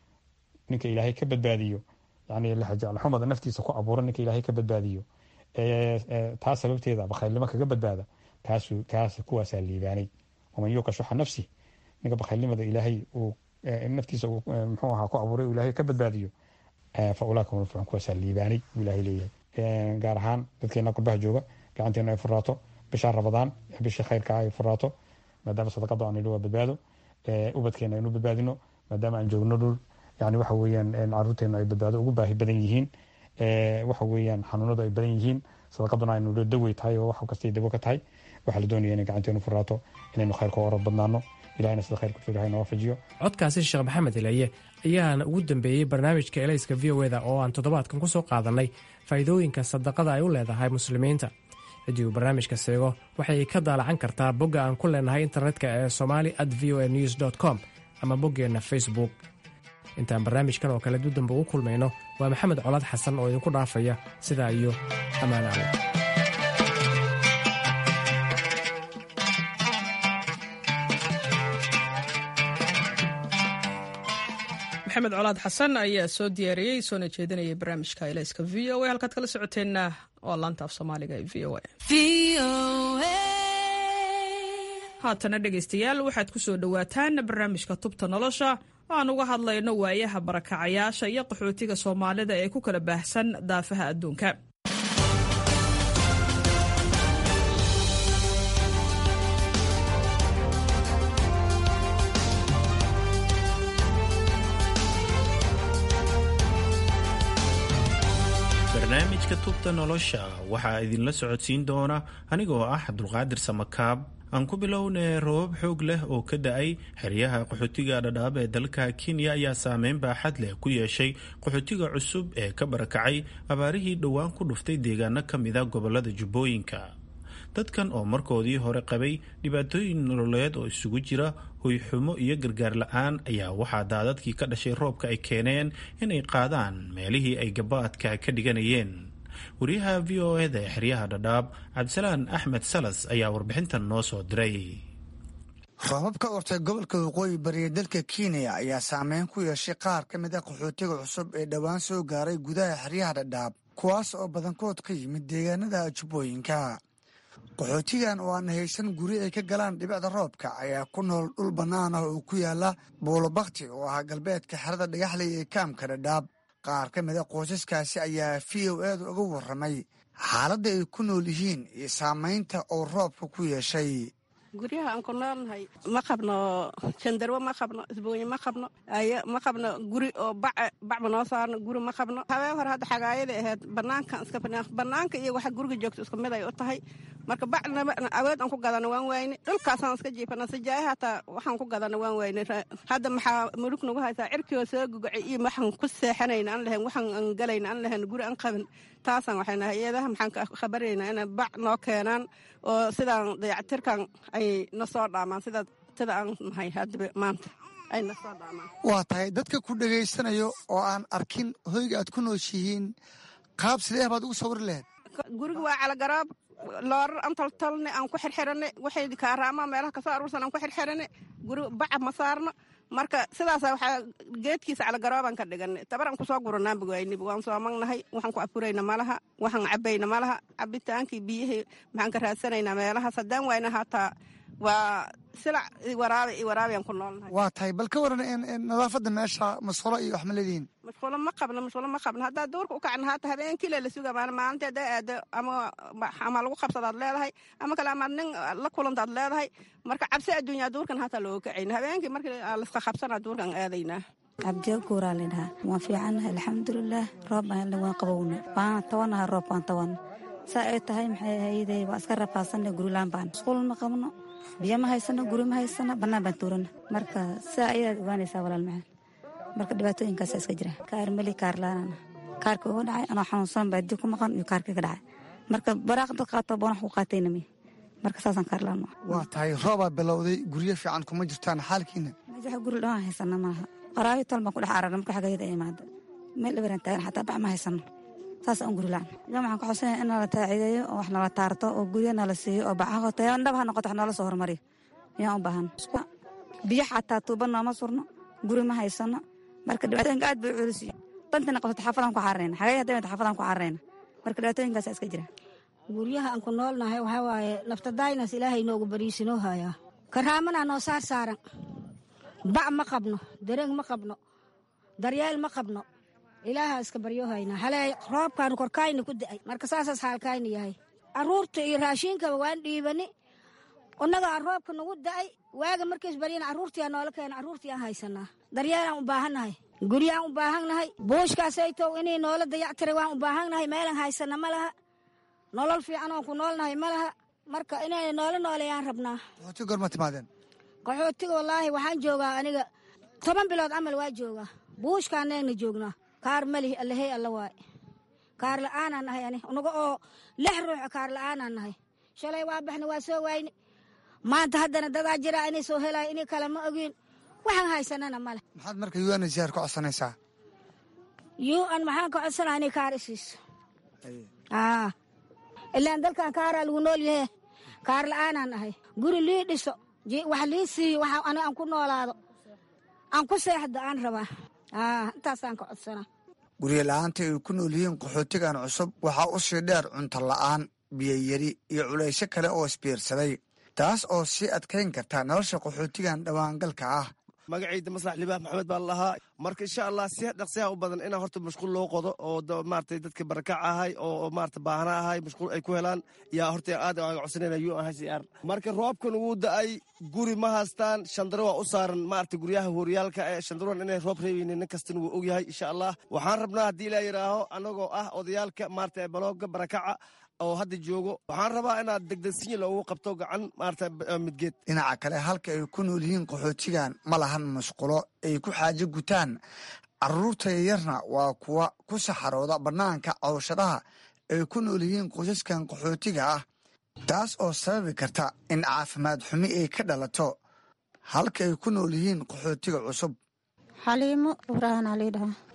ninka ilaahay ka badbaadiyo yani laxumada naftiisa ku abuura ninka ilaahay ka badbaadiyo taas sababteeda bakhaylnimo kaga badbaada kaas kuwaasaa liibaanay waman yuuqa shuxa nafsih ninka bakhaylnimada ilaahay uu naftiisa muxuu ahaa ku abuuray ilaahay ka badbaadiyo fa ulaaika hum almuflixuun kuwaasaa liibaanay buu ilaahay leeyahay gaar ahaan dadkeena qurbaha jooga gacanteena ay furaato bisha rabadaan bisha khayrka ay furaato maadaama sadaqada aan idhi waa badbaado ubadkeena aynu badbaadino maadaama aan joogno dhul yani waxa weeyaan caruurteena ay badbaado ugu baahi badan yihiin waxa weeyaan xanuunadu ay badan yihiin sadaqaduna aynu dawey tahay oo wax kastay dawo ka tahay waxaa la doonaya inay gacanteenu furaato inaynu khayrka orod badnaano ilahina sida khayrka joogahay na waafajiyo codkaasi sheekh maxamed ilaye ayaana ugu dambeeyey barnaamijka elayska v o eda oo aan toddobaadkan ku soo qaadannay faa'iidooyinka sadaqada ay u leedahay muslimiinta ciddii uu barnaamijka seego waxay ka daalacan kartaa bogga aan ku leenahay internetka ee somali at v o a news com ama boggeenna facebook intaan barnaamijkan oo kale dudamba ugu kulmayno waa maxamed colaad xasan oo idinku dhaafaya sidaa iyo ammaan ale maxamed colaad xasan ayaa soo diyaariyey soona jeedinayay barnaamijka ilayska v o a halkaad kala socoteenna waa laanta af soomaaliga ee v o a haatana dhegaystayaal waxaad ku soo dhowaataan barnaamijka tubta nolosha oo aan uga hadlayno waayaha barakacayaasha iyo qaxootiga soomaalida ee ku kala baahsan daafaha adduunka barnaamijka tubta nolosha waxaa idinla socodsiin doona anigoo ah cabdulqaadir samakaab aan ku bilownay roobab xoog leh oo ka da-ay xeryaha qaxootiga dhadhaab ee dalka kenya ayaa saameyn baaxad leh ku yeeshay qaxootiga cusub ee ka barakacay abaarihii dhowaan ku dhuftay deegaano ka mida gobolada jubbooyinka dadkan oo markoodii hore qabay dhibaatooyin nololeed oo isugu jira hoyxumo iyo gargaar la-aan ayaa waxaa daadadkii ka dhashay roobka ay keeneen inay qaadaan meelihii ay gabaadka ka dhiganayeen wariyaha v o eda ee xeryaha dhadhaab cabdisalaan axmed salas ayaa warbixintan noo soo diray roobab ka ortay gobolka waqooyi bariya dalka kenya ayaa saameyn ku yeeshay qaar ka mid a qaxootiga cusub ee dhowaan soo gaaray gudaha xeryaha dhadhaab kuwaas oo badankood ka yimid deegaanada jubbooyinka qaxootigan oo aan haysan guri ay ka galaan dhibicda roobka ayaa ku nool dhul bannaan ah oo ku yaala buulobakti oo ah galbeedka xerada dhagaxley ee kaamka dhadhaab qaar ka mid a qoysaskaasi ayaa v o eeda uga warramay xaaladda ay ku nool yihiin iyo saamaynta uu roobka ku yeeshay guryaha aan ku noolnahay ma qabno jandarwo ma qabno isbooye ma qabno ayo ma qabno guri oo bace bacba noo saarno guri ma qabno habeen hore hadda xagaayada ahayd banaankan iska banaanka iyo waxa guriga joogto isku mid ay u tahay marka bacnaba awood aan ku gadana waan wayne dhulkaasaan iska jiifana sajaaye hataa waxaan ku gadana waan wayne hadda maxaa mulug nagu haysaa cirkioo soo gugacay iyo waxaan ku seexanayna aan lahayn waxaan aan galayna aan lahayn guri aan qabin taasaan waxayna hay-adaha maxaan ka khabarayna inay bac noo keenaan oo sidaan dayactirkan ay na soo dhaamaan sida sida aan nahay hadda maanta ay na soo dhaamaan waa tahay dadka ku dhegaysanayo oo aan arkin hoyga aad ku nooshihiin qaab sidee baad ugu sawiri lahayd guriga waa calagaraab loorar aan toltolne aan ku xirxirane waxay kaaraama meelaha kasoo aruursan aan ku xirxirane guri baca ma saarno marka sidaasa waxaa geedkiisa calagaroobaan ka dhiganay tabaraan kusoo guranaanba waayniba waan soo magnahay waxaan ku afurayna malaha waxaan cabayna malaha cabitaankii biyihii maxaan ka raadsanaynaa meelahaas haddaan wayna hataa waa silac waraabe iyo waraabiaan ku noolnahay waa tahay bal ka waran nadaafadda meesha masqulo iyo wax ma leedihiin masqulo ma qabno masqulo ma qabno haddaa duurka u kacna haata habeenkiile la suga maana maalintii haddaa aado ama ama lagu qabsadaad leedahay ama kale amaad nin la kulantaad leedahay marka cabsi adduunyaa duurkan hataa looga kacayna habeenkii markii laska qabsanaa duurkan aadaynaa cabdiyo guuraa lidhahaa waan fiicannahay alxamdulilaah roob baan helna waan qabowna waana tawanaha roob waan tawana saa ay tahay maxay hayday waa iska rafaadsanna gurilaan baan masquul ma qabno biyo ma haysano guri ma haysano bannaan baan tuurana marka sidaa ayaad ogaanaysaa walaal macaan marka dhibaatooyinkaasa iska jira kaar meli kaar laanana kaarka uga dhacay anoo xanuunsan baa dib ku maqan iyo kaarka ka dhacay marka baraaq dad qaato boonax ku qaatayna mi marka saasaan kaar laano waa tahay roobaa bilowday guryo fiican kuma jirtaan xaalkiina majaxa guri dhawaan haysana maaha qaraayo tol baan ku dhex ararna marka xagayada imaada meel dhabaraan taagan xataa bac ma haysano saas aan guri laan yaa waxaan ku xusanayaa in nala taacideeyo oo wax nala taarto oo guryo nala siiyo oo bacaho tayo dhab ha noqoto wax noola soo hormariyo yaan u baahan biyo xataa tuuba nooma surno guri ma haysano marka dhibaatooyinka aad bay u culus yihiin dantina qabsato xaafadaan ku cararayna xagay hadday mata xaafadaan ku cararayna marka dhibaatooyinkaasa iska jira guryaha aan ku noolnahay waxaa waaye naftadaynas ilaahay noogu bariisinoo hayaa karaamanaa noo saar saaran bac ma qabno dareeg ma qabno daryeel ma qabno ilaahaa iska baryo haynaa halee roobkaanu korkaayna ku da'ay marka saasaas xaalkaayna yahay carruurta iyo raashiinkaba waan dhiibani unnagaa roobka nagu da'ay waaga markiis baryana carruurtiyaa noola keena carruurtiiyaan haysanaa daryeelaan u baahannahay guryaan u baahannahay buushkaasaytow inay noola dayactiray waan u baahannahay meelan haysana ma laha nolol fiican oon ku noolnahay ma laha marka inay noola nooleeyaan rabnaa qaxooti gorma timaadeen qaxootiga wallaahi waxaan joogaa aniga toban bilood camal waa joogaa buushkaanayna joognaa kaar malihi allahey alla waay kaar la'aanaan nahay ani unaga oo lix ruuxa kaar la'aanaan nahay shalay waa baxna waa soo waayne maanta haddana dadaa jiraa inay soo helaayo inay kale ma ogiin waxaan haysanana male maxaad marka un ziyaar ku codsanaysaa yu an maxaan ka codsanaa inay kaar isiiso ilaan dalkan kaaraa lagu nool yahe kaar la'aanaan nahay guri lii dhiso wax lii siiyo waxa ani aan ku noolaado aan ku seexda aan rabaa intaasaan ka codsanaa guryo la'aanta ay ku nool yihiin qaxootigan cusub waxaa u sii dheer cunto la'aan biyoyari iyo culaysyo kale oo isbiirsaday taas oo sii adkayn karta nolosha qaxootigan dhowaangalka ah magacayda maslax libaax maxamed baa lahaa marka insha allah si dhaqsiyaha u badan inaa horta mashquul loo qodo oo maarata dadka barakac ahay oo maarata baahna ahay mashquul ay ku helaan yaa horta aad aga codsanayna u n h c r marka roobkan wuu da-ay guri ma haystaan shandaro waa u saaran maarata guryaha horyaalka ee shandaroan inay roob reebeynin nin kastan wuu ogyahay insha allah waxaan rabnaa haddii ilaa yidhaaho annagoo ah odayaalka maarata balooga barakaca oo hadda joogo waxaan rabaa inaad degdegsinya loogu qabto gacan maarata midgeed dhinaca kale halka ay ku nool yihiin qaxootigan ma lahan musqulo ay ku xaajo gutaan carruurta yaryarna waa kuwa ku saxarooda bannaanka cawshadaha ay ku nool yihiin qoysaskan qaxootiga ah taas oo sababi karta in caafimaad xumi ay ka dhalato halka ay ku nool yihiin qaxootiga cusub xaliimo ibraahim alii dhaha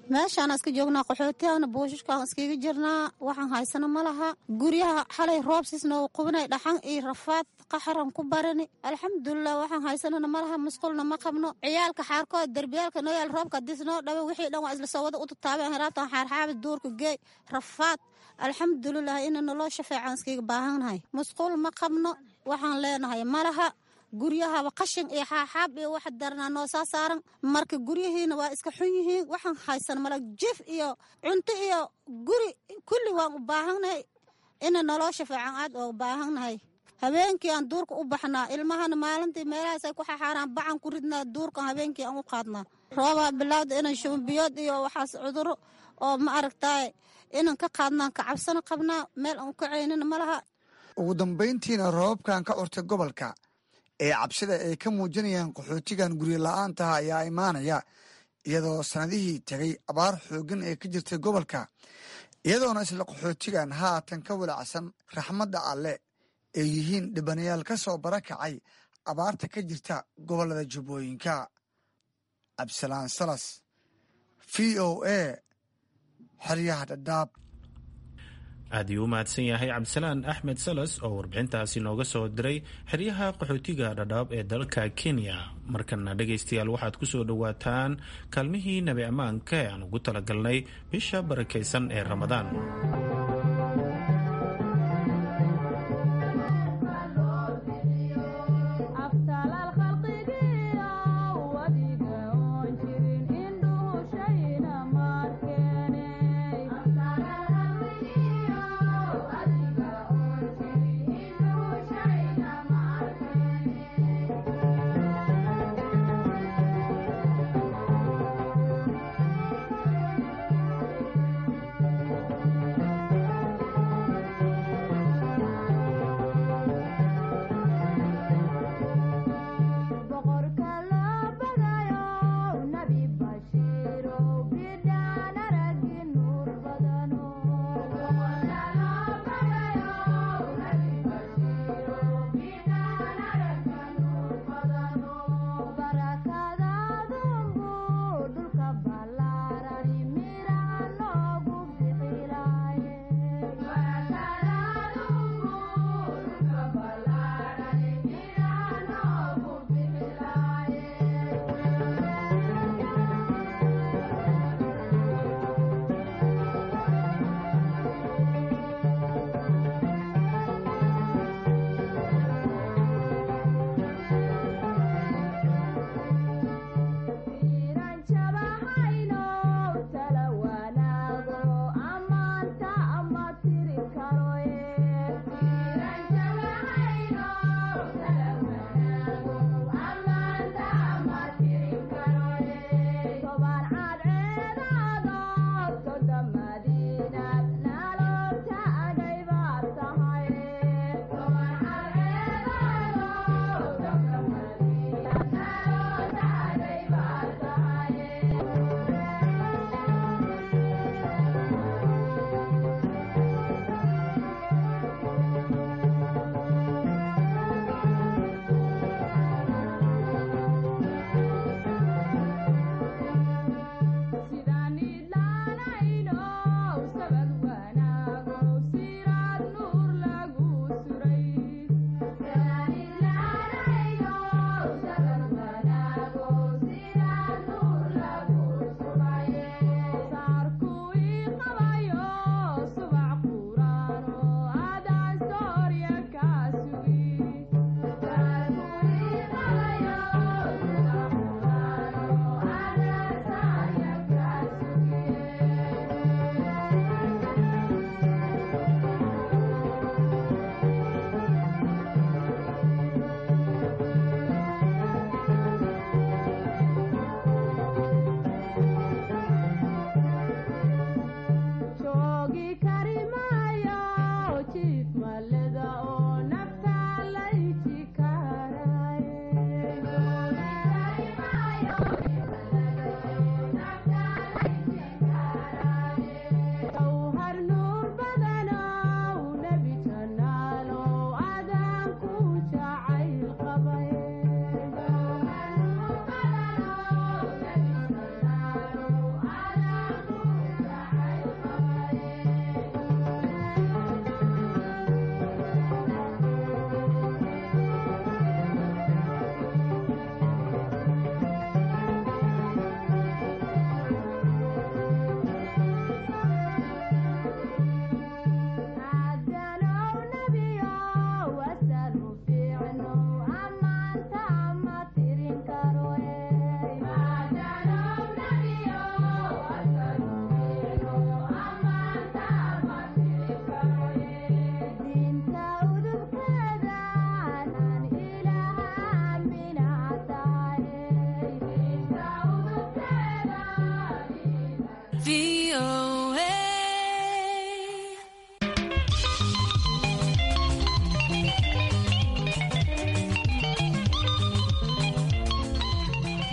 meeshaan iska joognaa qaxootiyaana buushashkaan iskaga jirnaa waxaan haysano ma laha guryaha xalay roobsiisna uu qubinay dhaxan iyo rafaad qaxaran ku barani alxamdulilah waxaan haysanana ma laha musqulna ma qabno ciyaalka xaarkood derbiyaalka noo yaal roobka haddiis noo dhawe wixii dhan waa isla soo wada u tataabeen heraabtan xaarxaabi duurka geey rafaad alxamdulilah ina naloo shafeecaan iskaga baahannahay musqul ma qabno waxaan leenahay ma laha guryahaba qashin iyo xaaxaab iyo wax daranaa noo saa saaran marka guryihiina waa iska xun yihiin waxaan haysan mala jif iyo cunto iyo guri kulli waan u baahannahay ina naloo shafeecan aad oo baahannahay habeenkii aan duurka u baxnaa ilmahana maalintii meelahaasay ku xaxaaraan bacan ku ridnaa duurkan habeenkii aan u qaadnaa roobaa bilowda inan shumbiyood iyo waxaas cuduro oo ma aragtaay inan ka qaadnaan ka cabsano qabnaa meel aan ka caynina ma laha ugu dambayntiina roobabkan ka curtay gobolka ee cabsida ay ka muujinayaan qaxootigan guryo la-aantaha ayaa imaanaya iyadoo sannadihii tegay abaar xooggan ee ka jirtay gobolka iyadoona isla qaxootigan haatan ka walacsan raxmadda alle ay yihiin dhibanayaal ka soo barakacay abaarta ka jirta gobollada jubbooyinka cabdisalaan salas v o a xeryaha dhadhaab aad iyuu u mahadsan yahay cabdisalaan axmed salas oo warbixintaasi nooga soo diray xeryaha qaxootiga dhadhaab ee dalka kenya markana dhegaystayaal waxaad ku soo dhowaataan kaalmihii nabi ammaanka ee aan ugu talagalnay bisha barakaysan ee ramadaan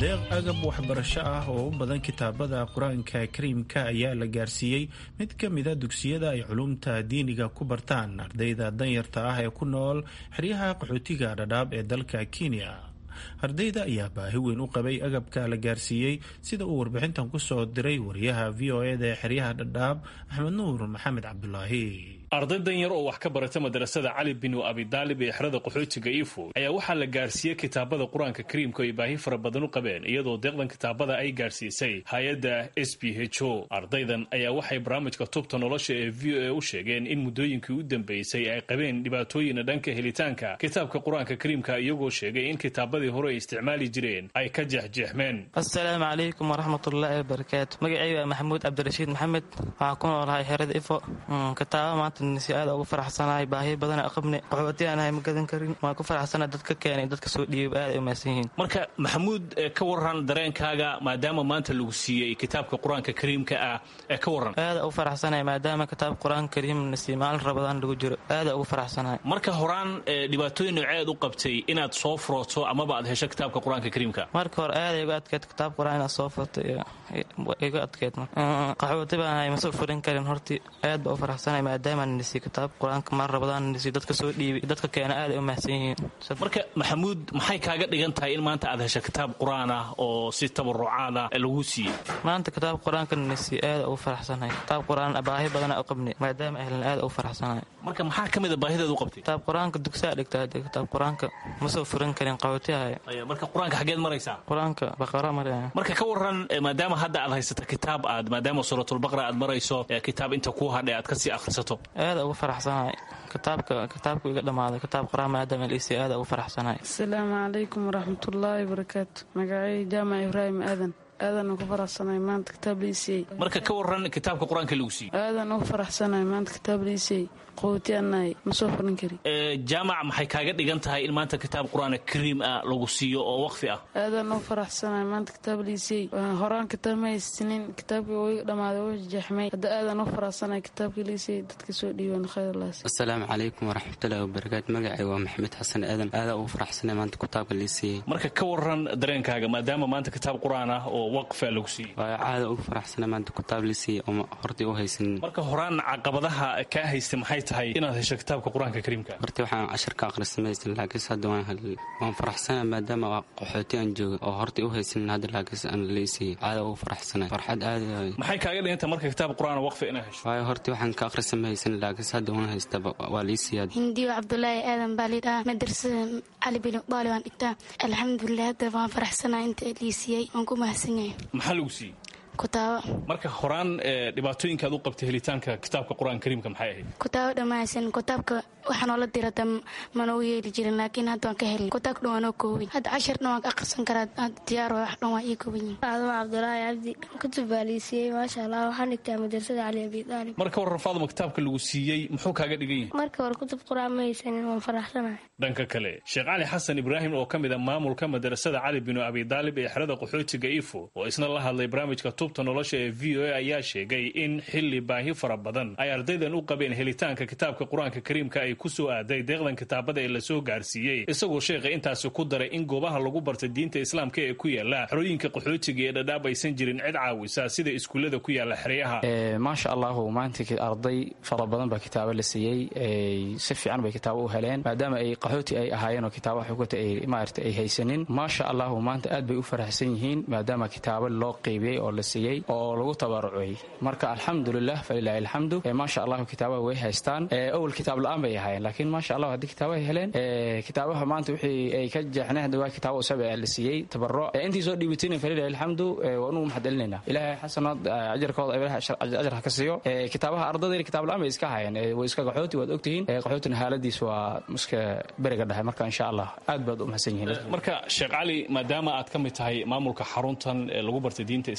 deeq agab waxbarasho ah oo u badan kitaabada qur-aanka kariimka ayaa la gaarsiiyey mid ka mida dugsiyada ay culumta diiniga ku bartaan ardayda danyarta ah ee ku nool xeryaha qaxootiga dhadhaab ee dalka kenya ardayda ayaa baahi weyn u qabay agabka la gaarsiiyey sida uu warbixintan ku soo diray wariyaha v o eda ee xeryaha dhadhaab axmed nuur maxamed cabdulaahi arday danyar oo wax ka barata madrasada cali binu abidaalib ee xerada qaxootiga ifo ayaa waxaa la gaarsiiyey kitaabada qur-aanka kariimka ay baahi fara badan u qabeen iyadoo deeqdan kitaabada ay gaarsiisay hay-adda s b h o ardaydan ayaa waxay barnaamijka tubta nolosha ee v o a u sheegeen in muddooyinkii u dambeysay ay qabeen dhibaatooyina dhanka helitaanka kitaabka qur-aanka kariimka iyagoo sheegay in kitaabadii hore ay isticmaali jireen ay ka jeexjeexmeen assalaamu calaykum waraxmatullaahi wabarakaatu magacayga waa maxamuud cabdirashiid maxamed waxaa ku noolahay xerada ifo kitaaba maanta si aad ugu faraxsanahay baahi badana qabne qaxootiyaanahay ma gadan karin waan ku faraxsana dadka keenay dadka soo dhiibay aad ay umahadsan yihiin marka maxamuud ka waran dareenkaaga maadaama maanta lagu siiyey kitaabka qur-aanka kariimka ah ee ka waran aada ugu faraxsanahay maadaama kitaabka qur-aanka kariim nasiib maalin rabadaan lagu jiro aada ugu faraxsanahay marka horaan dhibaatooyin nooceed u qabtay inaad soo furooto amaba aad hesho kitaabka qur-aanka kariimka marka hore aada igu adkeed kitaabka qur-aan inaad soo furto igu adkeed qaxooti baan ma soo furin karin horti aad baa u faraxsanahay maadaama nisi kitaab qur-aanka maar rabadaan nisi dadka soo dhiibay dadka keena aad ay u mahadsan yihiin marka maxamuud maxay kaaga dhigan tahay in maanta aad hesho kitaab qur-aan ah oo si tabarucaada lagu siiyey maanta kitaab qur-aanka nisi aad ugu faraxsanahay kitaab qur-aan baahi badana u qabnay maadaama ahlan aad ugu faraxsanahay marka maxaa ka mid a baahideed u qabtay kitaab qur-aanka dugsaa dhigta hadee kitaab qur-aanka ma soo furin karin qaxootiyahay marka qur-aanka xageed maraysaa qur-aanka baqara maraya marka ka waran maadaama hadda aad haysata kitaab aad maadaama suuratulbaqra aad marayso kitaab inta kuu hadhay aad kasii akhrisato aada ugu faraxsanahay kitaabka kitaabku iga dhammaaday kitaab qur-aan maadaama liisi aada ugu faraxsanahay asalaamu calaykum waraxmatullaahi wabarakaatu magacay jaamac ibraahim aadan aadan ugu faraxsanahay maanta kitaab liisiyey marka ka waran kitaabka qur-aanka lagu siiyey aadan ugu faraxsanahay maanta kitaab liisiyey qaxootiyaanahay ma soo furin karin jaamac maxay kaaga dhigan tahay in maanta kitaab qur-aan kariim ah lagu siiyo oo waqfi ah aadan ugu faraxsanahay maanta kitaab liisiyey horaan kitaab ma haysinin kitaabkii uu iga dhammaaday uu jeexmay hadda aadan ugu faraxsanahay kitaabkii liisiyey dadka soo dhiiban khayr laas asalaamu calaykum waraxmatullaahi wabarakaatu magacay waa maxamed xasan aadan aadaa ugu faraxsanahay maanta kitaabka liisiyey marka ka waran dareenkaaga maadaama maanta kitaab qur-aan ah oo waqfa lagu siiyey waa caada ugu faraxsanahay maanta kitaab liisiyey oo hortii u haysanin marka horaan caqabadaha kaa haystay maxay tahay inaad hesho kitaabka qur-aanka kariimka hortii waxaan cashirka akhrisamaysan laakiinse hadda waan faraxsana maadaama qaxooti aan jooga oo hortii u haysanin hadda laakiinse aan liisiyey caada ugu faraxsana farxad aada maxay kaaga dhiganta marka kitaab qur-aan waqfi inaad hesho waayo hortii waxaan ka akhrisamaysan laakiinse hadda waan haysta waa liisiyaa hindiyo cabdulaahi aadan baa lidhaha madrasada cali bin daali waan dhigtaa alxamdulilah hadda waan faraxsanaa inta liisiyey waan ku mahadsan yahay maxaa lagu siiyey kutaabo marka horaan dhibaatooyinkaad u qabtay helitaanka kitaabka qur-aanka kariimka maxay ahayd kutaabo dhammaysan kitaabka waxaa noola dirada manoo yeeli jirin laakiin hadda waan ka helin kutaabka dhan waa noo koobin hadda cashar dhan waan ka akhrisan karaa hadda diyaar wax dhan waa ii kooban yihin faaduma cabdulaahi cabdi kutub baa liisiiyey maasha allah waxaan dhigtaa madrasada cali abi daalib marka waran faaduma kitaabka lagu siiyey muxuu kaaga dhigan yahay marka hore kutub qur-aan ma haysanin waan faraxsanahay dhanka kale sheekh cali xasan ibraahim oo ka mid a maamulka madrasada cali binu abi daalib ee xerada qaxootiga ifo oo isna la hadlay barnaamijka tubta nolosha ee v o a ayaa sheegay in xili baahi fara badan ay ardaydan u qabeen helitaanka kitaabka qur-aanka kariimka ay ku soo aaday deeqdan kitaabada ee lasoo gaarsiiyey isagoo sheekha intaasi ku daray in goobaha lagu barta diinta islaamka ee ku yaala xerooyinka qaxootiga ee dhadhaab aysan jirin cid caawisa sida iskuullada ku yaala xeryaha maasha allahu maanta arday fara badan baa kitaabo la siiyey si fiican bay kitaabo u heleen maadaama ay qaxooti ay ahaayeen oo kitaaba xugata ay maarata ay haysanin maasha allahu maanta aad bay u faraxsan yihiin maadaama kitaabo loo qeybiyey oo la siiyey oo lagu tabarucay marka alxamdulilah falilaahi alxamdu maasha allahu kitaabaha way haystaan awal kitaab la-aan bay ahaayeen laakiin maasha allah haddii kitaabaha heleen kitaabaha maanta wixii ay ka jeexneen hadda waa kitaabo usaba la siiyey tabaruc intii soo dhiibatayna falilaahi alxamdu waa nugu maxad celinayna ilaahay xasanood ajarkooda ajar ha ka siiyo kitaabaha ardadayna kitaab la-aan bay iska haayeen way iska qaxooti waad ogtihiin qaxootina haaladiis waa iska beriga dhahay marka insha allah aad baad u mahadsan yihiin marka sheekh cali maadaama aad ka mid tahay maamulka xaruntan lagu bartay diinta islaamka isla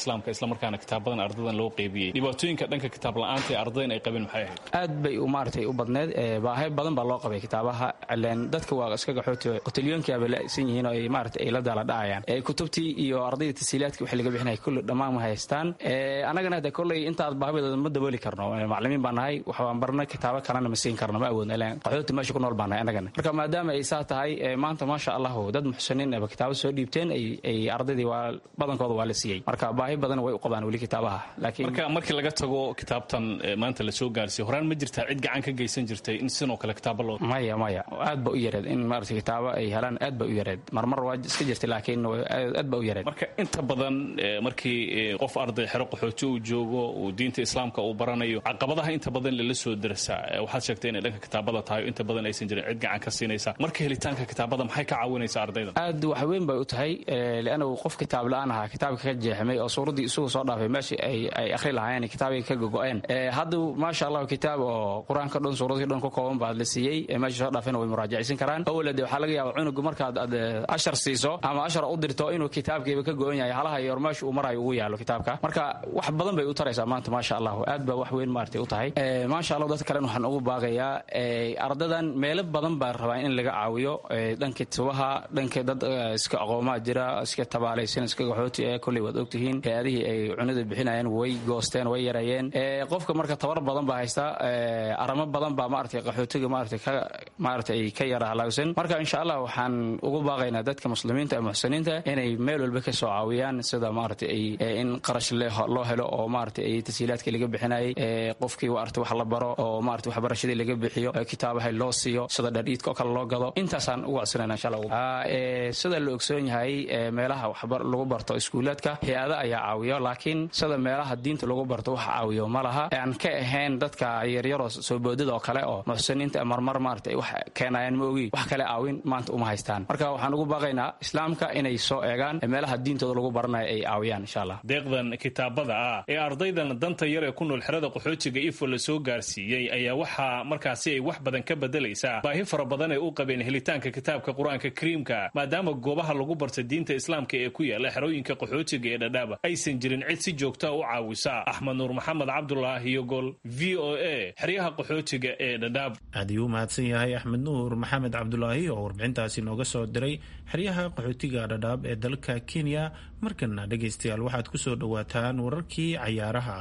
islamarkaana kitaabadan ardadan loo qeybiyey dhibaatooyinka dhanka kitaab la-aanta ee ardadan ay qabeen maxay ahayd aad bay maaragtay u badneed baahay badan baa loo qabay kitaabaha ileen dadka waa iska gaxooti qotalyoonkiaba la-san yihiin oo ay maaragtay ay la daala dhacayaan kutubtii iyo ardayda tasiilaadkii wixii laga bixinaya kulli dhammaan ma haystaan annagana hade kolley intaad baahidooda ma dabooli karno maclimiin baan nahay waxbaan barna kitaabo kalena ma siin karno ma awoodno ileen qaxooti meesha ku nool baan nahay annagana marka maadaama ay saa tahay maanta maasha allahu dad muxsiniin eba kitaabo soo dhiibteen ay ardaydii waa badankooda waa la siiyey marka baahi badan way u qabaan weli kitaabaha laakiin marka markii laga tago kitaabtan maanta la soo gaarsiiy horaan ma jirtaa cid gacan ka geysan jirtay in sidoo kale kitaabo loo maya maya aad ba u yareed in maarata kitaabo ay helaan aad ba u yareed marmar waa iska jirtay laakiin aad ba u yareed marka inta badan markii qof arday xero qaxooti uu joogo uu diinta islaamka uu baranayo caqabadaha inta badan lala soo darasaa waxaad sheegtay inay dhanka kitaabada tahay inta badan aysan jirin cid gacan ka siinaysa marka helitaanka kitaabada maxay ka caawinaysaa ardayda aad wax weyn bay u tahay liannagu qof kitaab la-aan ahaa kitaabka ka jeexmay oo suuraddii isugu soo dhaafay meeshii ay akhri lahaayeen kitaabay ka gogo-een hadda maasha allahu kitaab oo qur-aanka dhan suuradii dhan ku kooban baad la siiyey meeshii soo dhaafayna way muraajacaysan karaan awalade waxaa laga yaaba cunugu markaad aad ashar siiso ama ashar u dirto inuu kitaabkiiba ka go-on yahay halaha iyo meesha uu marayo ugu yaalo kitaabka marka wax badan bay u taraysaa maanta maasha allahu aad baa wax weyn maartay u tahay maasha allah dadka kalena waxaan ugu baaqayaa ardadan meelo badan baa rabaa in laga caawiyo dhanka tubaha dhanka dad iska aqoomaa jira iska tabaalaysan iska gaxooti ee kolley waad ogtihiin hay-adihii ay cunida bixinayeen way goosteen way yareeyeen qofka marka tabar badan baa haysta aramo badan baa maaragtay qaxootiga maaragtay ka maaragtay ka yara halaagsan marka insha allah waxaan ugu baaqaynaa dadka muslimiinta ee muxsiniinta inay meel walba ka soo caawiyaan sida maaragtay ay in qarash loo helo oo maaragtay ay tasiilaadkii laga bixinayay qofkii maaragtay wax la baro oo maaragtay waxbarashadii laga bixiyo kitaabaha loo siiyo sida dhadhiidka oo kale loo gado intaasaan ugu codsanayna insha allah sida la ogsoon yahay meelaha waxbar lagu barto iskuulaadka hay-ada ayaa caawiyo laakiin sida meelaha diinta lagu barto wax caawiyo ma laha aan ka ahayn dadka yaryaroo soo boodada oo kale oo muxsiniinta marmar maaragtay wax keenayaan ma ogi wax kale caawin maanta uma haystaan marka waxaan ugu baaqaynaa islaamka inay soo eegaan meelaha diintooda lagu baranayo ay caawiyaan insha allah deeqdan kitaabada ah ee ardaydan danta yar ee ku nool xerada qaxootiga ifo la soo gaarsiiyey ayaa waxaa markaasi ay wax badan ka bedelaysaa baahi fara badan ay u qabeen helitaanka kitaabka qur-aanka kariimka maadaama goobaha lagu barta diinta islaamka ee ku yaala xerooyinka qaxootiga ee dhadhaaba aysan jirin cid si joogta u caawisa axmed nuur maxamed cabdulaahi yogol v o a xeryaha qaxootiga ee dhadhaab aad ayuu u mahadsan yahay axmed nuur maxamed cabdulaahi oo warbixintaasi nooga soo diray xeryaha qaxootiga dhadhaab ee dalka kenya markana dhegaystayaal waxaad ku soo dhowaataan wararkii cayaaraha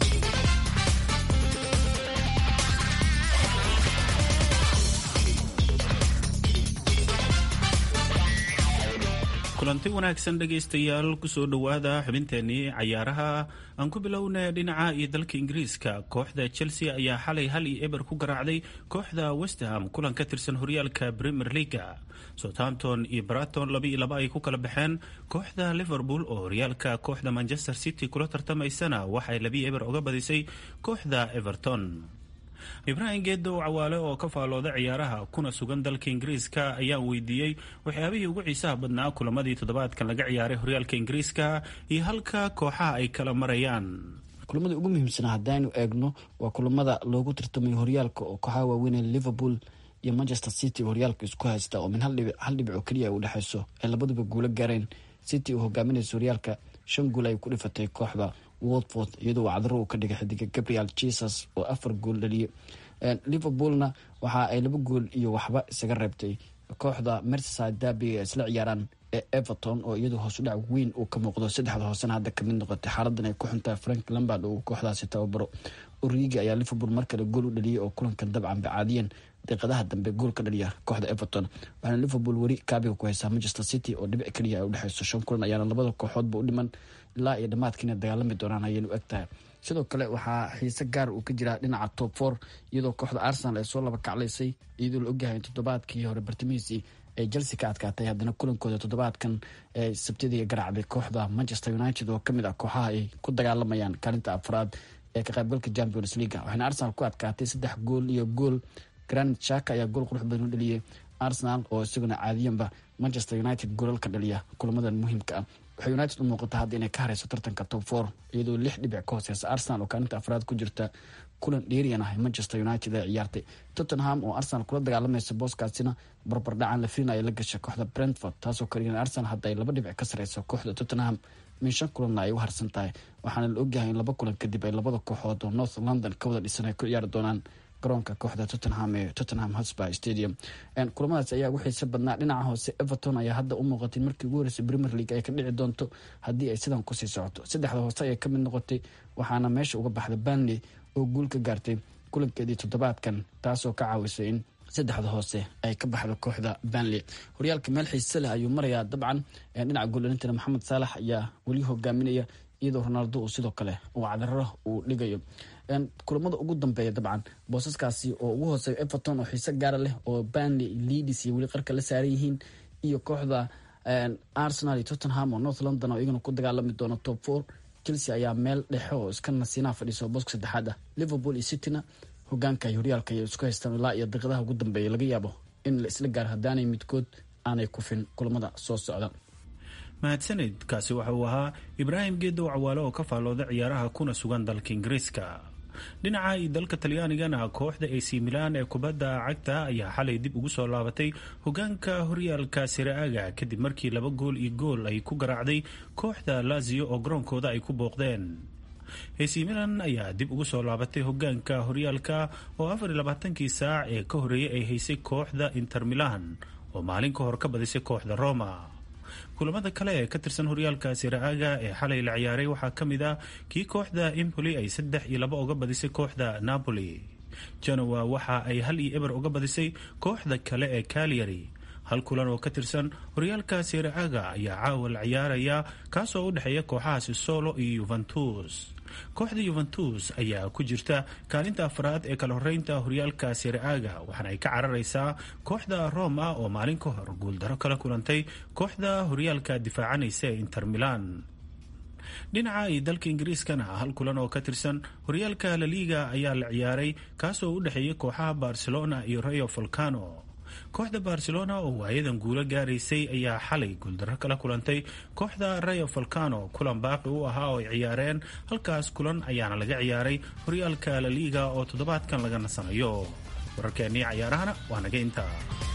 kulanti wanaagsan dhegaystayaal kusoo dhowaada xubinteenii cayaaraha aan ku bilowna dhinaca iyo dalka ingiriiska kooxda chelsea ayaa xalay hal iyo eber ku garaacday kooxda westham kulan ka tirsan horyaalka premier leaga southampton iyo braton laba iyo laba ay ku kala baxeen kooxda liverpool oo horyaalka kooxda manchester city kula tartamaysana waxay labiyo eber uga badisay kooxda everton ibraahim geedow cawaale oo ka faalooda ciyaaraha kuna sugan dalka ingiriiska ayaan weydiiyey waxyaabihii ugu xiisaha badnaa kulamadii toddobaadkan laga ciyaaray horyaalka ingiriiska iyo halka kooxaha ay kala marayaan kulamada ugu muhiimsanaa haddaynu eegno waa kulamada loogu tartamayo horyaalka oo kooxaha waaweynee liverpool iyo manchester city horyaalka isku haysta oo min hal dhibic oo keliya ay u dhexeyso ay labaduba guulo gaareen city oo hogaaminaysa horyaalka shan guul ay ku dhifatay kooxda watford iyadoo wacdaro uu ka dhigay xidiga gabriel jesus oo afar gool dhaliyay liverpoolna waxa ay laba gool iyo waxba isaga reebtay kooxda merseyside derby ay isla ciyaaraan ee everton oo iyadoo hoosudhac weyn uu ka muuqdo saddexda hoosena hadda kamid noqotay xaaladan ay ku xuntahay frank lambard uu kooxdaasi tababaro origi ayaa liverpool mar kale gool u dhaliyay oo kulankan dabcan bacaadiyeen daqiiqadaha dambe gool ka dhaliya kooxda everton waxaana liverpool weli kaabiga ku haysaa manchester city oo dhibic keliya ay udhexeyso shan kulan ayaana labada kooxoodba u dhiman ilaa iyo dhammaadkiina dagaalami doonaan ayaynu eg tahay sidoo kale waxaa xiise gaar uu ka jiraa dhinaca top four iyadoo kooxda arsenal ay soo laba kaclaysay iyadoo la ogyahay in toddobaadkii hore bartamihiisii ay chelsea ka adkaatay haddana kulankooda toddobaadkan ee sabtidii garaacday kooxda manchester united oo kamid ah kooxaha ay ku dagaalamayaan kaalinta afraad ee ka qaybgalka champions leaga waxaana arsenal ku adkaatay saddex gool iyo gool granit shaka ayaa gool qurux badan u dhaliyay arsenal oo isaguna caadiyanba manchester united goolal ka dhaliya kulamadan muhiimka ah waxay united u muuqata hadda inay ka hareyso tartanka top four iyadoo lix dhibic ka hooseysa arsenal oo kaalinta afraad ku jirta kulan dheeriyan ah manchester united ee ciyaartay tottenham oo arsenal kula dagaalamaysa booskaasina barbardhacan la filinaya la gasha kooxda brentford taasoo ka dhigan arsenal hadda ay laba dhibic ka sareyso kooxda tottenham min shan kulanna ay u harsan tahay waxaana la ogyahay in laba kulan kadib ay labada kooxood oo north london ka wada dhisan ay ku ciyaari doonaan garoonka kooxda tottenham ee tottenham hotspur stadium kulamadaas ayaa ugu xiisa badnaa dhinaca hoose everton ayaa hadda u muuqatay markii ugu horeysay premier league ay ka dhici doonto haddii ay sidan kusii socoto saddexda hoose ayay kamid noqotay waxaana meesha uga baxda banley oo guul ka gaartay kulankeedii toddobaadkan taasoo ka caawisay in saddexda hoose ay ka baxda kooxda banley horyaalka meel xiise leh ayuu marayaa dabcan dhinaca gooldhalintana maxamed saalax ayaa weli hogaaminaya iyadoo ronaldo uu sidoo kale uu cadararo uu dhigayo kulamada ugu dambeeya dabcan boosaskaasi oo ugu hooseeya everton oo xiise gaara leh oo banley leadis iyo weli qarka la saaran yihiin iyo kooxda arsenal iyo tottenham oo north london oo iyagana ku dagaalami doona top four chelsea ayaa meel dhexe oo iska nasiinaha fadhiisa oo booska saddexaad ah liverpool iyo cityna hogaanka iyo horyaalka ay isku haystaan ilaa iyo daqiiqadaha ugu dambeeya laga yaabo in la isla gaaro haddaanay midkood aanay kufin kulamada soo socda mahadsanid kaasi waxa uu ahaa ibraahim geedow cawaale oo ka faallooda ciyaaraha kuna sugan dalka ingiriiska dhinaca iyo dalka talyaanigana kooxda ac milan ee kubadda cagta ayaa xalay dib ugu soo laabatay hogaanka horyaalka siraaga kadib markii laba gool iyo gool ay ku garaacday kooxda lazio oo garoonkooda ay ku booqdeen ac milan ayaa dib ugu soo laabatay hogaanka horyaalka oo afar iyo labaatankii saac ee ka horeeyay ay haysay kooxda inter milan oo maalin ka hor ka badisay kooxda roma kulamada kale ee ka tirsan horyaalka siraaga ee xalay la ciyaaray waxaa ka mid ah kii kooxda impoli ay saddex iyo laba uga badisay kooxda napoli genoa waxa ay hal iyo eber uga badisay kooxda kale ee calyary hal kulan oo ka tirsan horyaalka siraaga ayaa caawa la ciyaaraya kaasoo u dhexeeya kooxahaasi solo iyo yuventus kooxda yuventus ayaa ku jirta kaalinta afraad ee kala horeynta horyaalka siraaga waxaana ay ka cararaysaa kooxda roma oo maalin ka hor guuldaro kala kulantay kooxda horyaalka difaacanaysa ee inter milan dhinaca iyo dalka ingiriiskana hal kulan oo ka tirsan horyaalka laliga ayaa la ciyaaray kaasoo u dhexeeya kooxaha barcelona iyo rayo volcano kooxda barcelona oo waayadan guulo gaaraysay ayaa xalay guuldaro kala kulantay kooxda rayo volcano kulan baaqi u ahaa oo ay ciyaareen halkaas kulan ayaana laga ciyaaray horyaalka laliga oo toddobaadkan laga nasanayo wararkeennii cayaarahana waa naga intaa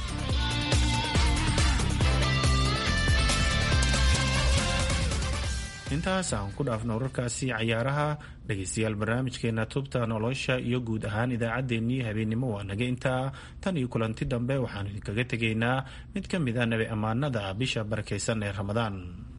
intaas aan ku dhaafno wararkaasi cayaaraha dhegaystayaal barnaamijkeena tubta nolosha iyo guud ahaan idaacaddeenii habeennimo waa naga intaa tan iyo kulanti dambe waxaanu idinkaga tegaynaa mid ka mid a nabi ammaanada bisha barakaysan ee ramadaan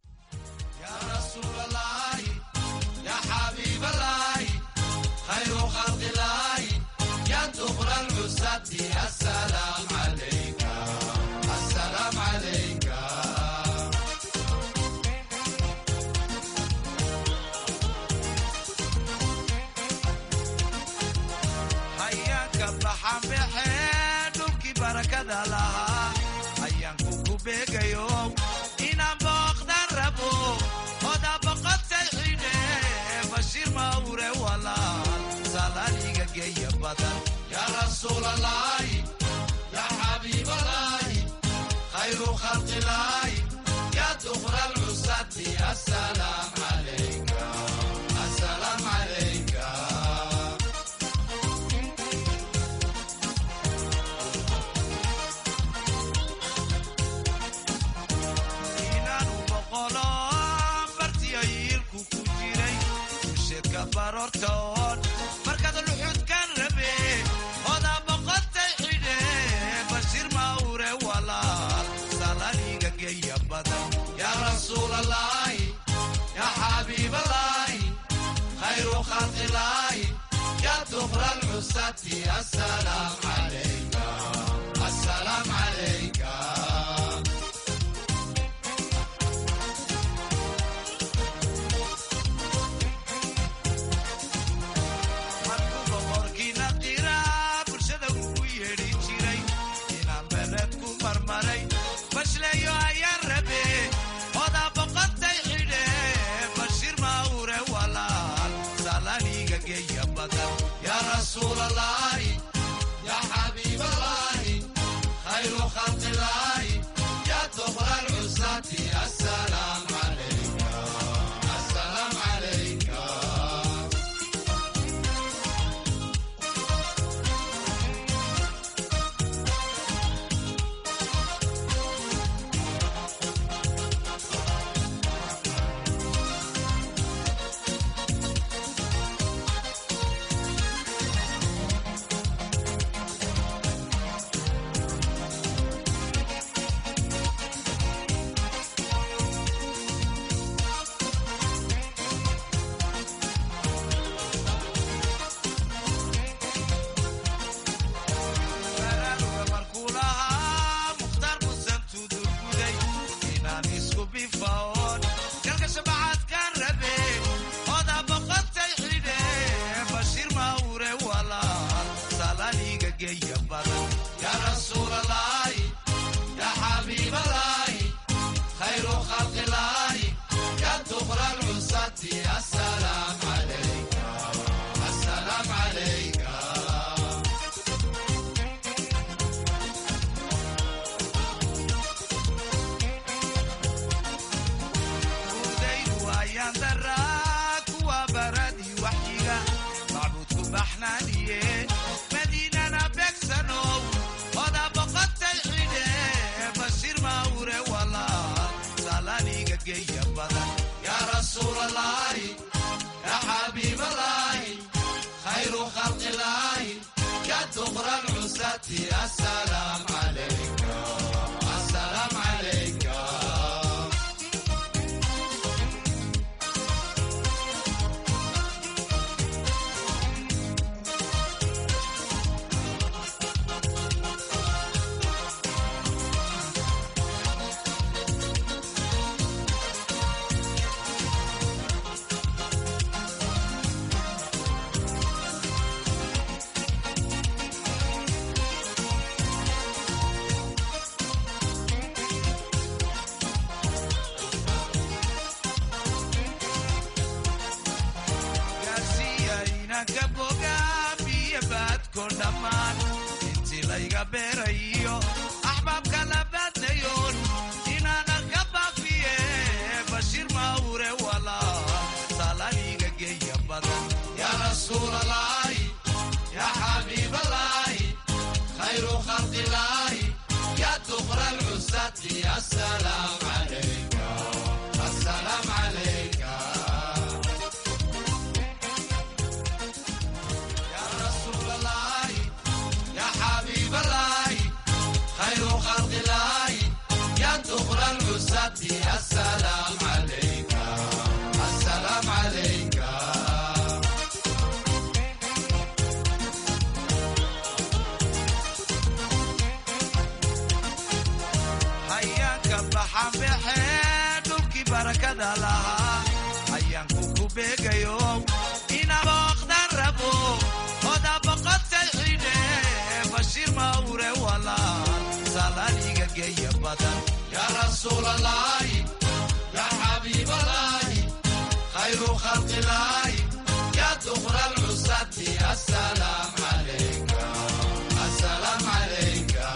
inaan booqdan rabo oda boqotay xidhe bashiir mawre walaal salaaliga geeya badan yaa rasuulalaahi yaa xabiibalaahi khayru khalqilaahi yaa duqra lcusati asalaam calayka asalaam calayka markaad luxudkan rabe odaa boqotay xidhe bashiir mawre walaal salaaliga geeya badan yaa rasuulalaahi yaa xabiibalaahi khayru khalqilaahi yaa duqra lcusati asalaam calayka asalaam calayka geeya badan yaa rasuulalaahi yaa xabiibalaahi khayru khalqilaahi yaa dukra lcusati asalaam calayka asalaam calayka udaydu ayaan daraa kuwa baradii waxyiga macbuudku baxnaaniye madiinana beegsanow oda boqotay xidhe bashir mawre walaal salaniga geeya badan yaa rasuulalaahi yaa xabiibalaahi khayru khalqilaahi yaa dukra lcusati asalaam calayka asalaam calayka gaarsiiya inanka bogaan biyo baadko dhammaan intii layga beerayo axbaabka la baadnayoon inaana ka baafiye bashir mawre walaal salaniga geeya badan yaa rasuulalaahi yaa xabiibalaahi khayru khalqilaahi yaa dukra lcusati asalaam calayka asalaam calayka يا رسول الله يا حبيب الله خير خلق الله يا دخل العساة السلام عليك السلام عليك hayaanka baxan baxee dhulkii barakada lahaa hayaanku ku beegayo inaba oqdan rabo oda boqotay xidhe bashir mawre walaal salaniga geeya badan yaa rasuulalaahi yaa xabiibalaahi khayru khalqilaahi yaa dukra lcusati asalaam calayka asalaam calayka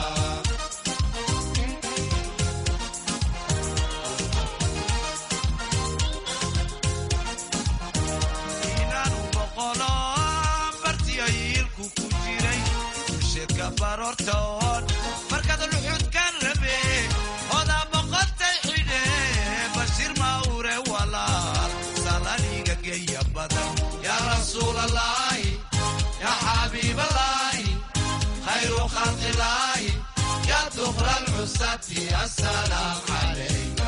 inaanu boqolo bartiyo yiilku ku jiray dusheedka baroortoon markaad luxudkan rabe odaa boqotay xidhe bashir mawre walaal salaniga geeya badan yaa rasuulalaahi yaa xabiibalaahi khayru khalqilaahi yaa dukra lcusati asalaam calayk